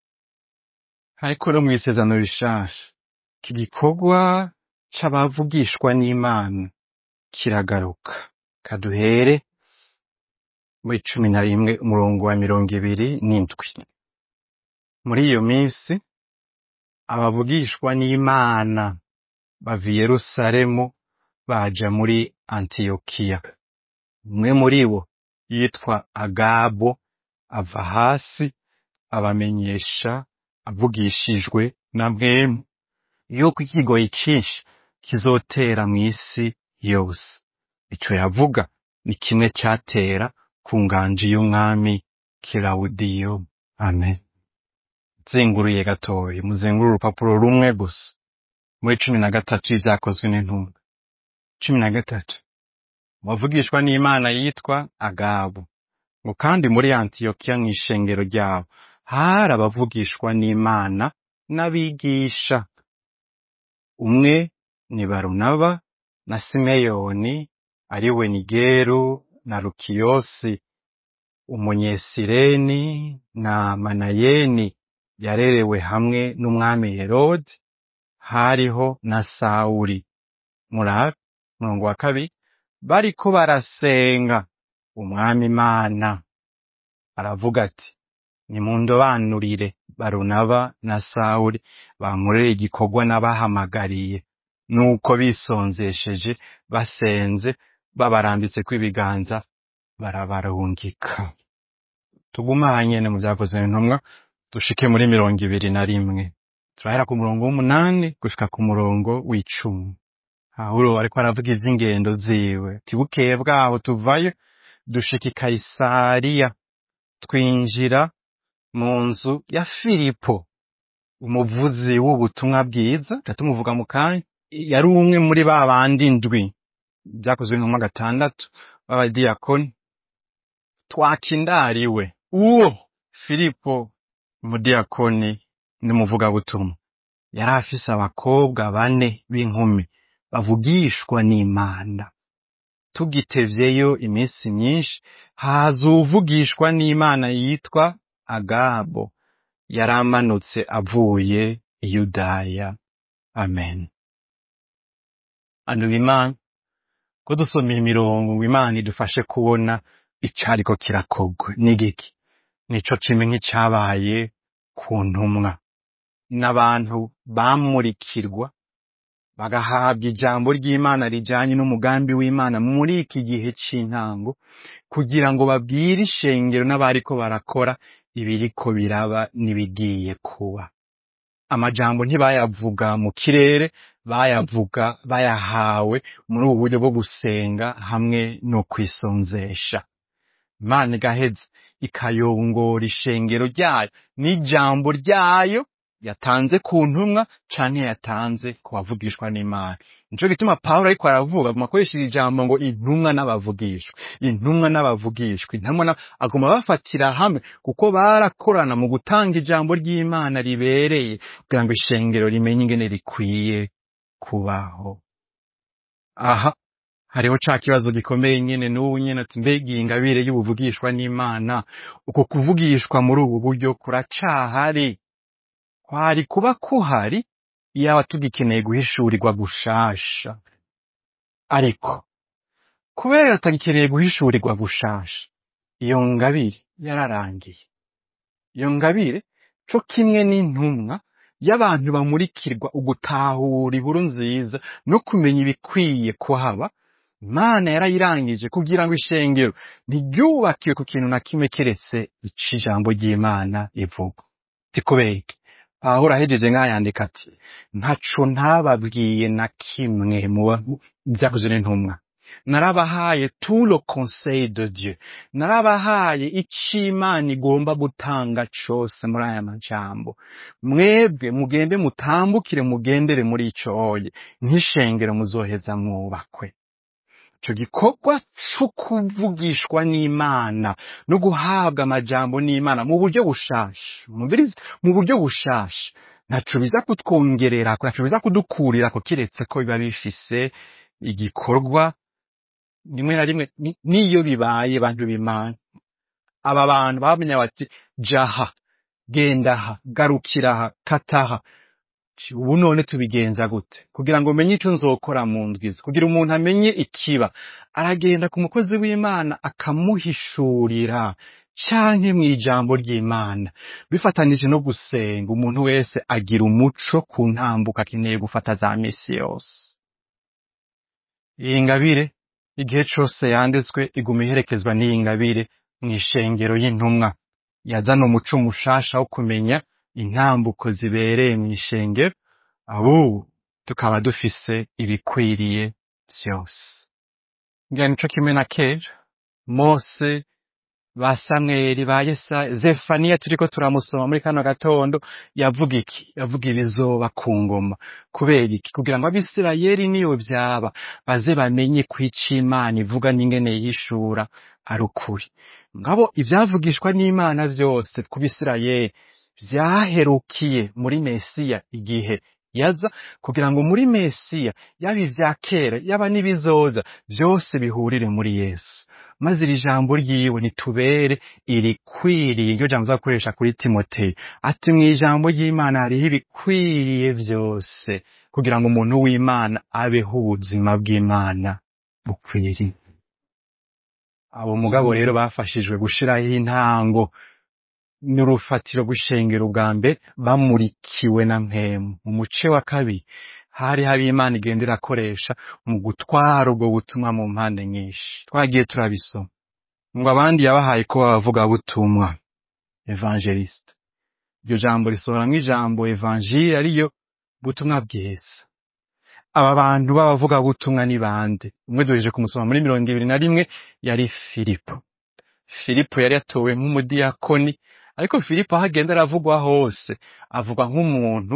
ariko no mw'isezerano rishasha iki gikorwa c'abavugishwa n'imana kiragaruka kaduhere muri cumi na rimwe umurongo wa mirongo ibiri n'indwi muri iyo minsi abavugishwa n'imana bava i yerusalemu baja muri antiyokiya umwe muri bo yitwa agabo ava hasi abamenyesha avugishijwe na mwemu yuko ikigoyi cinshi kizotera mw'isi yose ico yavuga ni kimwe catera ku nganji y'umwami kilawudiyo amen zenguruye gatoyi muzengurure urupapuro rumwe gusa muri cumi na gatatu y'ivyakozwe n'intumwa cumi na gatatu wavugishwa n'imana yitwa agabo ngo kandi muri antiyokiya mw'ishengero ryabo hari abavugishwa n'imana n'abigisha umwe ni barunaba na simeyoni ari we nigeru na lukiyosi umunyesireni na manayeni yarerewe hamwe n'umwami herodi hariho na sawuli murabe umurongo wa kabiri bariko barasenga umwami imana aravuga ati nimundobanurire barunaba na sawuli bankorere igikorwa nabahamagariye nuko bisonzesheje basenze babarambitseko ibiganza barabarungika tugumanye mu vyakozwe n'intumwa dushike muri mirongo ibiri na rimwe turahera ku murongo w'umunani gushika ku murongo w'icumi pawulo ariko aravuga ivy'ingendo ziwe ati bukeye bwaho tuvayo dushika i kayisariya twinjira mu nzu ya filipo umuvuzi w'ubutumwa bwiza tumuvuga mu kanya yari umwe muri ba bandi ndwi vyakozwe n'intumwa gatandatu b'abadiyakoni twakindariwe uwo filipo umudiyakoni n'umuvugabutumwa yari afise abakobwa bane b'inkumi bavugishwa n'imana tugitevyeyo iminsi myinshi haza uwuvugishwa n'imana yitwa agabo yari amanutse avuye i yudaya amen anuba imana ko dusomera imirongo ngo imana idufashe kubona icariko kirakogwa n'igiki nico kimwe nk'icabaye ku ntumwa n'abantu bamurikirwa bagahabwa ijambo ry'imana rijanye n'umugambi w'imana muri iki gihe c'intango kugira ngo babwire ishengero n'abariko barakora ibiriko biraba n'ibigiye kuba amajambo ntibayavuga mu kirere bayavuga bayahawe muri ubu buryo bwo gusenga hamwe no kwisonzesha imana igaheza ikayongora ishengero ryayo n'ijambo ryayo yatanze ku ntumwa canke yatanze ku bavugishwa n'imana nico gituma pawulo ariko aravuga aguma akoresheje ijambo ngo intumwa n'abavugishwa intumwa n'abavugishwa intumwa na- aguma bafatira hamwe kuko barakorana mu gutanga ijambo ry'imana ribereye kugira ngo ishengero rimenye ingene rikwiye kubaho aha hariho ca kibazo gikomeye nyene n'ubu nyene ati mbega iyi ngabire y'ubuvugishwa n'imana uko kuvugishwa muri ubu buryo kuracahari kwari kuba kuhari iyaba tugikeneye guhishurirwa gushasha ariko kubera tutagikeneye guhishurirwa gushasha iyo ngabire yararangiye iyo ngabire co kimwe n'intumwa y'abantu bamurikirwa ugutahura inkuru nziza no kumenya ibikwiye kuhaba imana yarayirangije kugira ngo ishengero ntiryubakiwe ku kintu na kimwe keretse ico ijambo ry'imana ivuga tikubeke pawulo ahejeje nk'ayandika ati ntaco ntababwiye na kimwe mu ba- vyakozwe n'intumwa narabahaye tout le conseil de Dieu narabahaye ico imana igomba gutanga cose muri aya majambo mwebwe mugende mutambukire mugendere muri ico oye nk'ishengero muzoheza mwubakwe ico gikorwa co kuvugishwa n'imana no guhabwa amajambo n'imana mu buryo bushasha mumvirize mu buryo bushasha ntaco biza kutwongererako ntaco biza kudukurirako kiretse ko biba bifise igikorwa rimwe na rimwe ni- niyo bibaye bantu b'imana aba bantu bamenya bati jaha gendaha garukiraha kataha Ci, ubu none tubigenza gute kugira ngo umenye ico nzokora mu ndwiza kugira umuntu amenye ikiba aragenda ku mukozi w'imana akamuhishurira canke mw'ijambo ry'imana bifatanije no gusenga umuntu wese agira umuco ku ntambuko akeneye gufata za misi yose iyi ngabire igihe cose yanditswe iguma iherekezwa n'iyi ngabire mw'ishengero y'intumwa yazana umuco mushasha wo kumenya intambuko zibereye mw'ishengero abubu tukaba dufise ibikwiriye vyose ngira nico kimwe na kera mose ba samweli ba yesaya zefaniya turiko turamusoma muri kano gatondo yavuga iki yavuga ibizoba ku ngoma kubera iki kugira ngo abisirayeli niyo vyaba baze bamenye ko ico imana ivuga n'ingene yishura ari ukuri ngabo ivyavugishwa n'imana vyose ku bisirayeli vyaherukiye muri mesiya igihe yaza kugira ngo muri mesiya yaba ivya kera yaba n'ibizoza byose bihurire muri yesu maze iri jambo ryiwe nitubere irikwiriye iryo jambo azakoresha kuri timoteyo ati mu ijambo ry'imana hariho ibikwiriye byose kugira ngo umuntu w'imana abeho ubuzima bw'imana bukwiriye abo mugabo rero bafashijwe gushiraho intango n'urufatiro rw'ishengero bwa mbere bamurikiwe na mpemu mu muce wa kabiri hari hari imana igenda irakoresha mu gutwara ubwo butumwa mu mpande nyinshi twagiye turabisoma ngo abandi yabahaye ko bavuga butumwa evangeliste iryo jambo risohoramwo ijambo evangile ariyo butumwa bwiza aba bantu b'abavuga butumwa ni bande umwe duhejeje kumusoma muri mirongo ibiri na rimwe yari filipo filipo yari yatowe nk'umudiyakoni ariko filipo aho agenda aravugwa hose avugwa nk'umuntu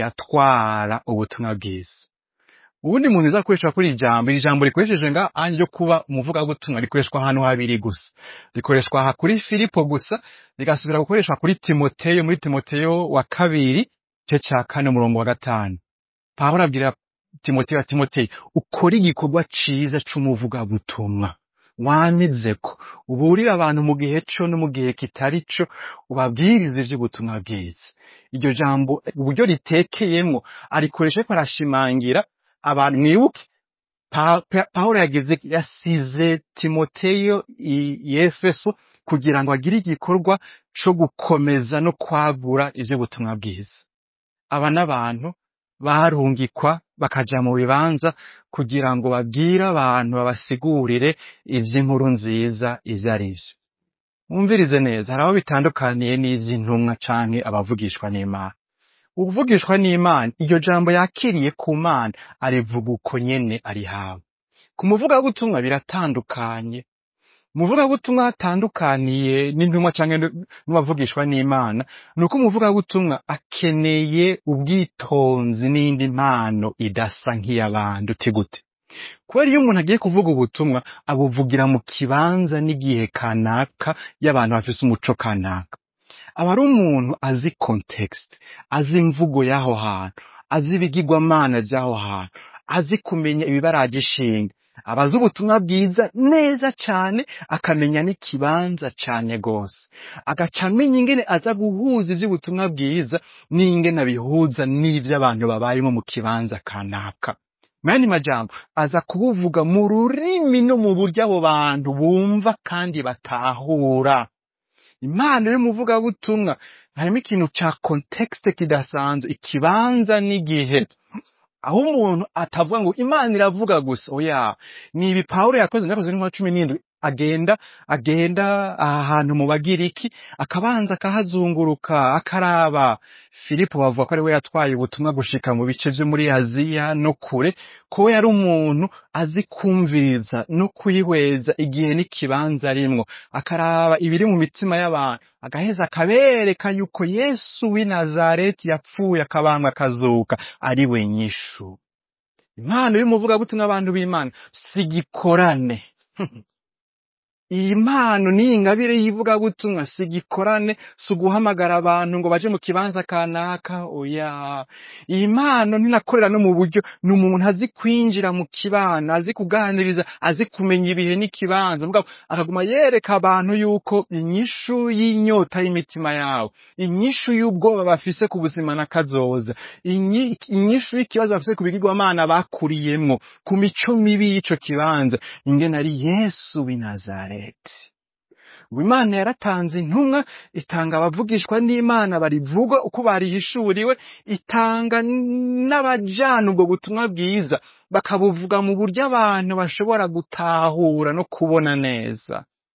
yatwara ubutumwa bwiza ubundi muntu uzakoreshwa kuri iri jambo iri jambo rikoresheje nga anje ryo kuba umuvugabutumwa rikoreshwa ahantu habiri gusa rikoreshwa aha kuri filipo gusa rigasubira gukoreshwa kuri timoteyo muri timoteyo wa kabiri igice ca kane umurongo wa gatanu pawulo abwira timoteyo ati timoteyo ukora igikorwa ciza c'umuvugabutumwa wamizeko uburire abantu mu gihe co no mu gihe kitari co ubabwirize ivy'ubutumwa bwiza iryo jambo uburyo ritekeyemwo arikoresha ariko arashimangira abantu mwibuke Pa- Pa- pawulo yageze yasize timoteyo i i efeso kugira ngo agire igikorwa co gukomeza no kwagura ivy'ubutumwa bwiza aba n'abantu barungikwa bakaja mu bibanza kugira ngo babwire abantu babasigurire ivy'inkuru nziza ivyo ari vyo mwumvirize neza hari aho bitandukaniye n'ivy'intumwa canke abavugishwa n'imana uvugishwa n'imana iryo jambo yakiriye ku mana arivuga uko nyene arihawe ku muvugabutumwa biratandukanye umuvugabutumwa hatandukaniye n'intumwa canke n'uwavugishwa n'imana ni uko umuvugabutumwa akeneye ubwitonzi n'indi mpano idasa nk'iy'abandi uti gute kubera iyo umuntu agiye kuvuga ubutumwa abuvugira mu kibanza n'igihe kanaka y'abantu bafise umuco kanaka aba ari umuntu azi context azi imvugo y'aho hantu azi ibigirwamana vy'aho hantu azi kumenya ibibaraje ishinga aba azi ubutumwa bwiza neza cane akamenya n'ikibanza cane gose agaca amenya ingene aza guhuza ivy'ubutumwa bwiza n'ingene abihuza n'ivyo abantu babayemo mu kibanza kanaka mani majambo aza kubuvuga mu rurimi no mu buryo abo bantu bumva kandi batahura impano y'umuvugabutumwa harimo ikintu ca context kidasanzwe ikibanza n'igihe aho umuntu atavuga ngo imana iravuga gusa oya ni ibi pawulo yakoze yakoze n'inkuba cumi n'indwi agenda agenda aha hantu mu bagiriki akabanza akahazunguruka akaraba filipo bavuga ko ari we yatwaye ubutumwa gushika mu bice vyo muri aziya no kure ko yari umuntu azi kumviriza no kwihweza igihe n'ikibanza arimwo akaraba ibiri mu mitima y'abantu agaheza akabereka yuko yesu w'i nazareti yapfuye akabambwa akazuka ari we nyishu impano y'umuvugabutumwa abantu b'imana sigikorane iyi mpano n'iyi ngabire y'ivugabutumwa si igikorane si uguhamagara abantu ngo baje mu kibanza kanaka oya iyi mpano ntinakorera no mu buryo ni umuntu azi kwinjira mu kibana azi kuganiriza azi kumenya ibihe n'ikibanza mugabo akaguma yereka abantu yuko inyishu y'inyota y'imitima yabo inyishu y'ubwoba bafise ku buzima na kazoza inyi- inyishu y'ikibazo bafise ku bigirwamana bakuriyemwo ku mico mibi y'ico kibanza ingene ari yesu w'i nazareti ngo imana yaratanze intumwa itanga abavugishwa n'imana barivuga uko barihishuriwe itanga n'abajana ubwo butumwa bwiza bakabuvuga mu buryo abantu bashobora gutahura no kubona neza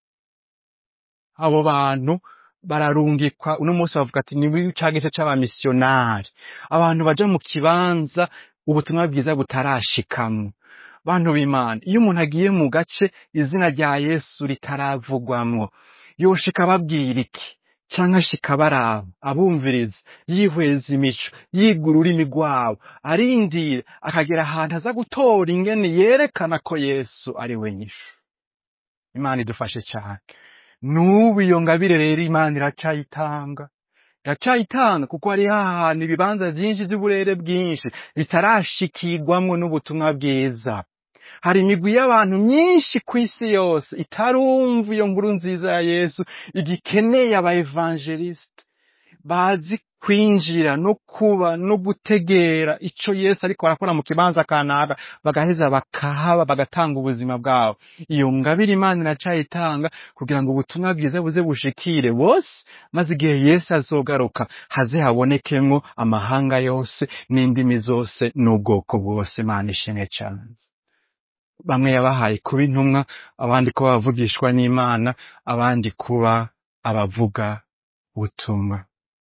abo bantu bararungikwa uno munsi bavuga ati ni ca gice c'abamisiyonari abantu baja mu kibanza ubutumwa bwiza butarashikamwo bantu b'imana iyo umuntu agiye mu gace izina rya yesu ritaravugwamwo yoshika ababwira iki canke ashika baraba abumviriza yihweza imico yiga ururimi rwabo arindira akagera ahantu aza gutora ingene yerekana ko yesu ari we nyishu imana idufashe cane n'ubu iyo ngabire rero imana iracayitanga iracayitanga kuko hari hahantu ibibanza vyinshi vy'uburere bwinshi bitarashikirwamwo n'ubutumwa bwiza hari imigwi y'abantu myinshi ku isi yose itarumva iyo nkuru nziza ya yesu igikeneye aba evangeliste bazi kwinjira no kuba no gutegera ico yesu ariko arakora mu kibanza kanaka bagaheza bakahaba bagatanga ubuzima bwabo iyo ngabire imana iracayitanga kugira ngo ubutumwa bwiza buze bushikire bose maze igihe yesu azogaruka haze habonekemwo amahanga yose n'indimi zose n'ubwoko bwose imana ishimwe cane bamwe yabahaye kuba intumwa abandi kuba abavugishwa n'imana abandi kuba abavuga ubutumwa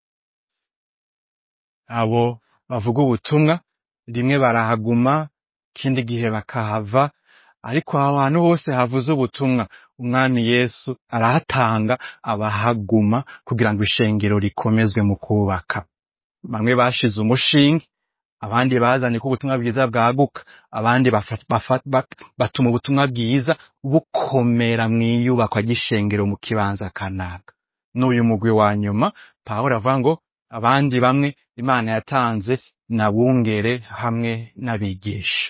abo bavuga ubutumwa rimwe barahaguma ikindi gihe bakahava ariko aho hantu hose havuze ubutumwa umwami yesu arahatanga abahaguma kugira ngo ishengero rikomezwe mu kubaka bamwe bashize umushinge abandi bazanye ko ubutumwa bwiza bwaguka abandi bafa- bafa- ba- batuma ubutumwa bwiza bukomera mu iyubakwa ry'ishengero mu kibanza kanaka n'uyu mugwi wa nyuma pawulo avuga ngo abandi bamwe imana yatanze nabungere hamwe n'abigisha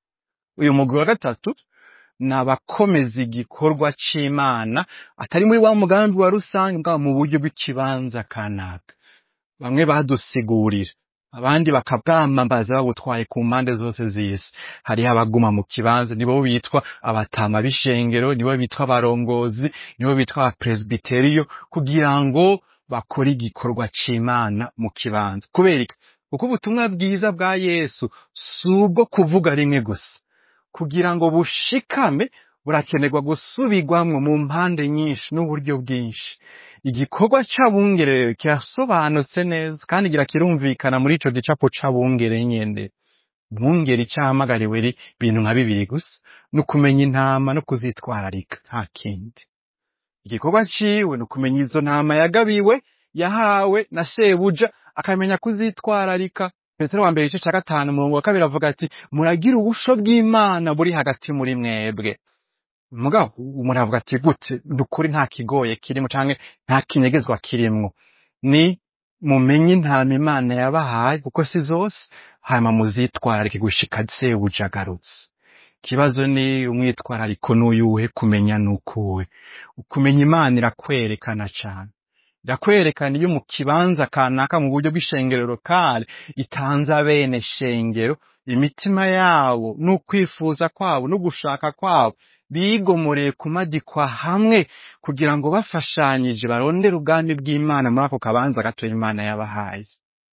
uyu mugwi wa gatatu ni abakomeza igikorwa c'imana atari muri wa mugambi wa rusange bwaba mu buryo bw'ikibanza kanaka bamwe badusigurira abandi bakabwamamaza babutwaye ku mpande zose z'isi hariho abaguma mu kibanza nibo bitwa abatama b'ishengero nibo bitwa abarongozi nibo bitwa abapresbiteriyo kugira ngo bakore igikorwa c'imana mu kibanza kubera iki kuko ubutumwa bwiza bwa yesu si ubwo kuvuga rimwe gusa kugira ngo bushikame burakenerwa gusubirwamwo mu mpande nyinshi n'uburyo bwinshi igikorwa c'abungere kirasobanutse neza kandi gira kirumvikana muri ico gicapo c'abungere nyene bungere icahamagariwe ri bintu nka bibiri gusa ni ukumenya intama no kuzitwararika nta kindi igikorwa ciwe ni ukumenya izo ntama yagabiwe yahawe na shebuja akamenya kuzitwararika petero wa mbere igice ca gatanu umurongo wa kabiri avuga ati muragira ubusho bw'imana buri hagati muri mwebwe mugabo umuntu avuga ati gute dukuri nta kigoye kirimo canke nta kinyegezwa kirimwo ni mumenye intama imana yabahaye kuko si zose hanyuma muzitwararike gushika sebuja agarutse ikibazo ni umwitwarariko n'uyuhe kumenya n'ukuwe kumenya imana irakwerekana cane irakwerekana iyo mu kibanza kanaka mu buryo bw'ishengero lokale itanze abene shengero imitima yabo n'ukwifuza kwabo n'ugushaka kwabo bigomoreye kumadikwa hamwe kugira ngo bafashanyije barondere ubwami bw'imana muri ako kabanza gato imana yabahaye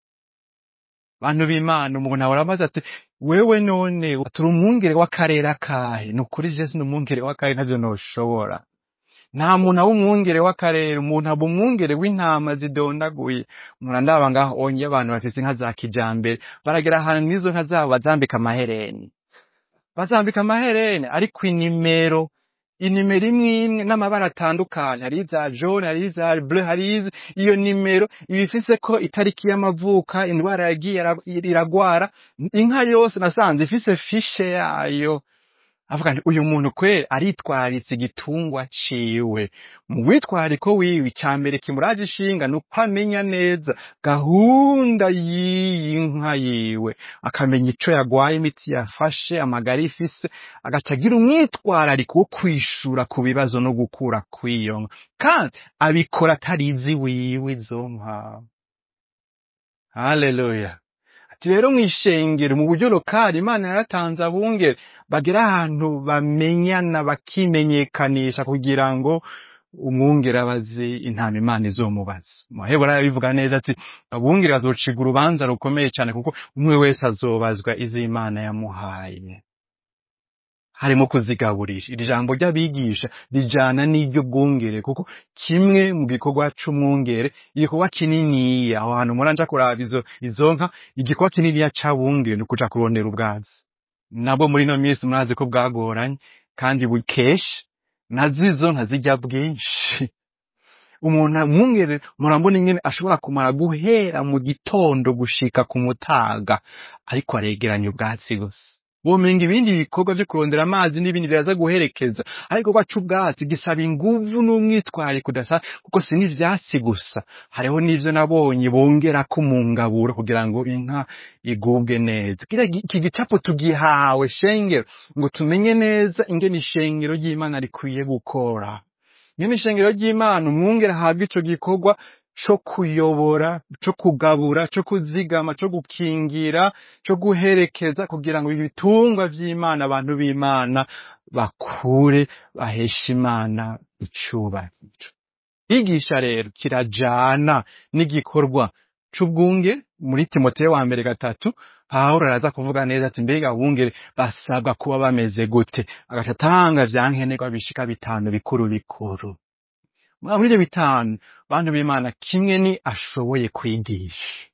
bantu b'imana umuntu ahora amaze ati wewe none turi umwungere w'akarere akahe ni ukuri jesu ni umwungere w'akarere ntavyo noshobora nta muntu aba umwungere w'akarere umuntu aba umwungere w'intama zidondaguye umuntu andaba ngaho onye abantu bafise inka za kijambere baragera ahantu n'izo nka zabo bazambika amahereni bazambika amahereni ariko inimero inimero imwe imwe n'amabara atandukanye hari iza jaune hari iza bleu hari izi iyo nimero iba ifise ko itariki y'amavuka indwara yagiye ara- iragwara inka yose nasanze ifise fishe yayo avuga nti uyu muntu kweri aritwararitse igitungwa ciwe mu witwariko wiwe icya mbere kimuraje ishinga ni uko amenya neza gahunda y'iyi nka yiwe akamenya ico yagwaye imiti yafashe amagara ifise agaca agira umwitwarariko wo kwishura ku bibazo no gukura kw'iyo nka kandi abikora atarizi wiwe izo nka haleluya ati rero mw'ishengero mu buryo lokali imana yaratanze abungere bagera ahantu bamenyana bakimenyekanisha kugira ngo umwungere abazi intama imana izomubaza muheburayo bivuga neza ati abungere bazociga urubanza rukomeye cyane kuko umwe wese azobazwa izo imana yamuhaye harimo kuzigaburira iri jambo ry'abigisha rijana n'iryo bwungere kuko kimwe mu gikorwa c'umwungere igikorwa kininiya aho hantu muranja kuraba izo izo nka igikorwa kininiya c'abungere ni ukuja kurondera ubwatsi nabwo muri ino minsi murazi ko bwagoranye kandi bukesha nazo izo nka zijya bwinshi umuntu umwungere murambona ingene ashobora kumara guhera mu gitondo gushika ku mutaga ariko aregeranya ubwatsi gusa womenga ibindi bikorwa vyo kurondera amazi n'ibindi biraza guherekeza ariko igikorwa c'ubwatsi gisaba inguvu n'umwitwariko udasa kuko si n'ivyatsi gusa hariho n'ivyo nabonye bongerako mu ngaburo kugira ngo inka igubwe neza kiriya gi- iki gicapo tugihawe shengero ngo tumenye neza ingene ishengero ry'imana rikwiye gukora ingene ishengero ry'imana umwungere ahabwa ico gikorwa co kuyobora co kugabura co kuzigama co gukingira co guherekeza kugira ngo ibitungwa vy'imana abantu b'imana bakure baheshe imana icubahiro kwigisha rero kirajana n'igikorwa c'ubwunge muri timoteyo wa mbere gatatu pawulo araza kuvuga neza ati mbega abungere basabwa kuba bameze gute agaca atanga vya nkenerwa bishika bitanu bikuru bikuru muri ivyo bitanu bantu b'imana kimwe ni ashoboye kwigisha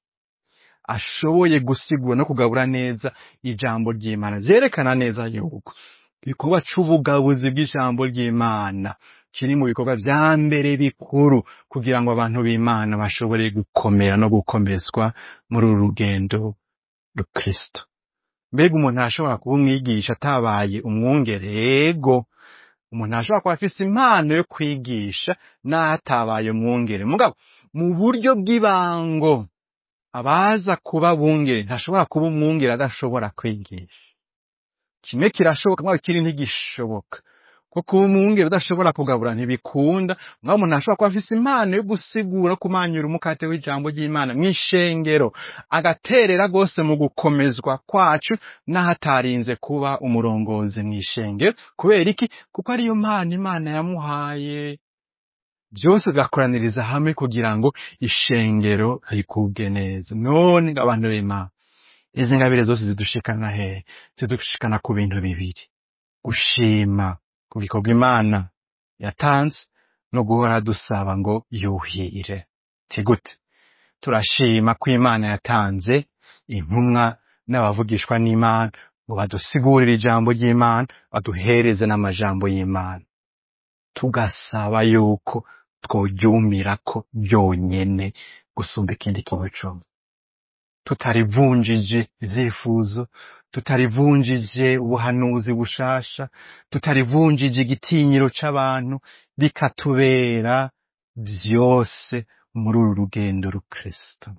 ashoboye gusigura no kugabura neza ijambo ry'imana vyerekana neza yuko igikorwa c'ubugabuzi bw'ijambo ry'imana kiri mu bikorwa vya mbere bikuru kugira ngo abantu b'imana bashobore gukomera no gukomezwa muri uru rugendo rukristo mbega umuntu arashobora kuba umwigisha atabaye umwungere yego umuntu arashobora kuba afise impano yo kwigisha n'aho atabaye umwungere mugabo mu buryo bw'ibango abaza kuba bungere ntashobora kuba umwungere adashobora kwigisha kimwe kirashoboka mwawe ikindi ntigishoboka ko kuba umwungere udashobora kugabura ntibikunda mwawe umuntu ashobora kuba afise impano yo gusigura kumanyura umukate w'ijambo ry'imana mw'ishengero agaterera rwose mu gukomezwa kwacu n'aho atarinze kuba umurongozi mw'ishengero kubera iki kuko ariyo mpano imana yamuhaye byose bigakoraniriza hamwe kugira ngo ishengero rikubwe neza none ngo abantu b'imana izi ngabire zose zidushikana hehe zidushikana ku bintu bibiri gushima ku gikorwa imana yatanze no guhora dusaba ngo yuhire ti gute turashima ko imana yatanze intumwa n'abavugishwa n'imana ngo badusigurire ijambo ry'imana baduhereze n'amajambo y'imana tugasaba yuko tworyumirako byonyene gusumba ikindi kintu cose tutarivunjije ivyifuzo tutarivunjije ubuhanuzi bushasha tutarivunjije igitinyiro c'abantu bikatubera vyose muri uru rugendo rukristo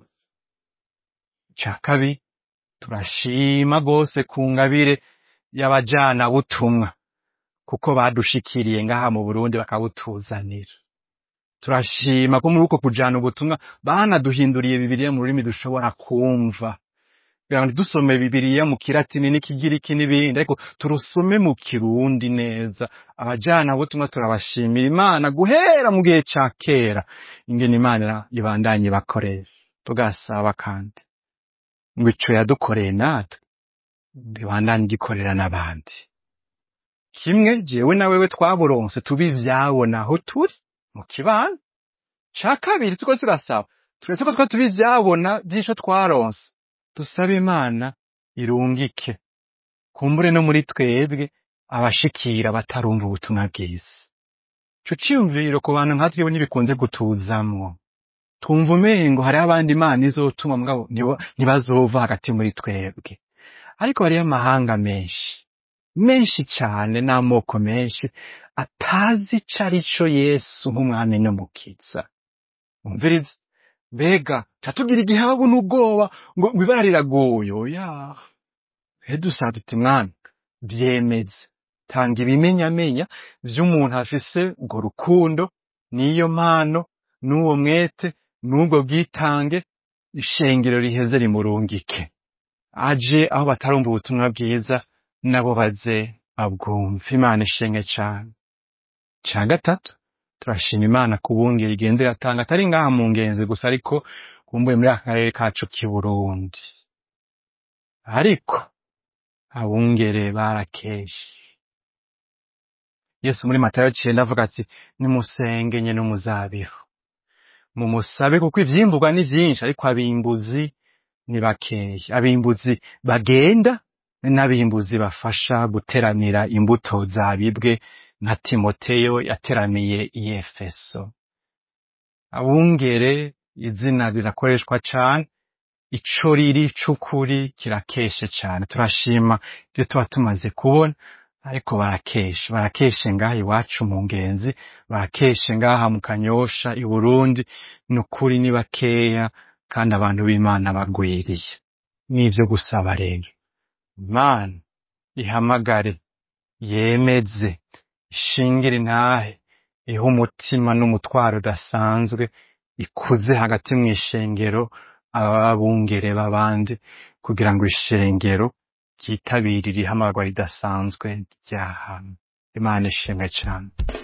ca kabiri turashima rwose ku ngabire y'abajana butumwa kuko badushikiriye ngaha mu Burundi bakabutuzanira turashima ko muri uko kujana ubutumwa banaduhinduriye bibiliya mu rurimi dushobora kumva kugira ngo ntidusome bibiliya mu kiratini n'ikigiriki n'ibindi ariko turusome mu kirundi neza abajana butumwa turabashimira imana guhera mu gihe ca kera ingene imana ibandanye bakoresha tugasaba kandi ngo ico yadukoreye natwe bibandanye gikorera n'abandi kimwe jewe na wewe twaburonse tubi ivyabona aho turi mu kibano ca kabiri tuko turasaba turetse ko twa tubi ivyabona vy'ico twaronse dusabe imana irungike kumbure no muri twebwe abashikira batarumva ubutumwa bwiza ico ciyumviro ku bantu nka twebwe ntibikunze gutuzamwo twumva umengo hariho abandi imana izotuma mugabo ntibo- ntibazova hagati muri twebwe ariko hariyo amahanga menshi menshi cane n'amoko menshi atazi ico ari co yesu nk'umwami n'umukiza umviriza mbega catugira igihe babona ubwoba ngo ngo ibara riragoye oya he dusaba tuti mwana vyemeze tanga ibimenyamenya vy'umuntu afise urwo rukundo n'iyo mpano n'uwo mwete n'ubwo bwitange ishengero riheze rimurungike aje aho batarumva ubutumwa bwiza nabo baze abwumva imana ishenge cane ca gatatu turashima imana ku bungeri igenda iratanga atari ngaha mu ngenzi gusa ariko kumbuye muri aka karere kacu k'i burundi ariko abungere barakeshe yesu muri matayo cenda avuga ati nimusenge nye n'umuzabihu mumusabe kuko ivyimburwa ni vyinshi ariko abimbuzi ni bakeya abimbuzi bagenda n'abimbuzi bafasha guteranira imbuto zabibwe nka timoteyo yateraniye i efeso abungere izina rirakoreshwa cane ico riri c'ukuri kirakeshe cane turashima ibyo tuba tumaze kubona ariko barakeshe barakeshe ngaha iwacu mu ngenzi barakeshe ngaha mu kanyosha i burundi ni ukuri ni bakeya kandi abantu b'imana bagwiriye n'ivyo gusaba rero imana ihamagare yemeze ishingire intahe ihe umutima n'umutwaro udasanzwe ikuze hagati mu ishengero ababungere b'abandi kugira ngo ishengero ryitabirire ihamagarwa ridasanzwe ryahantu imana ishimwe cane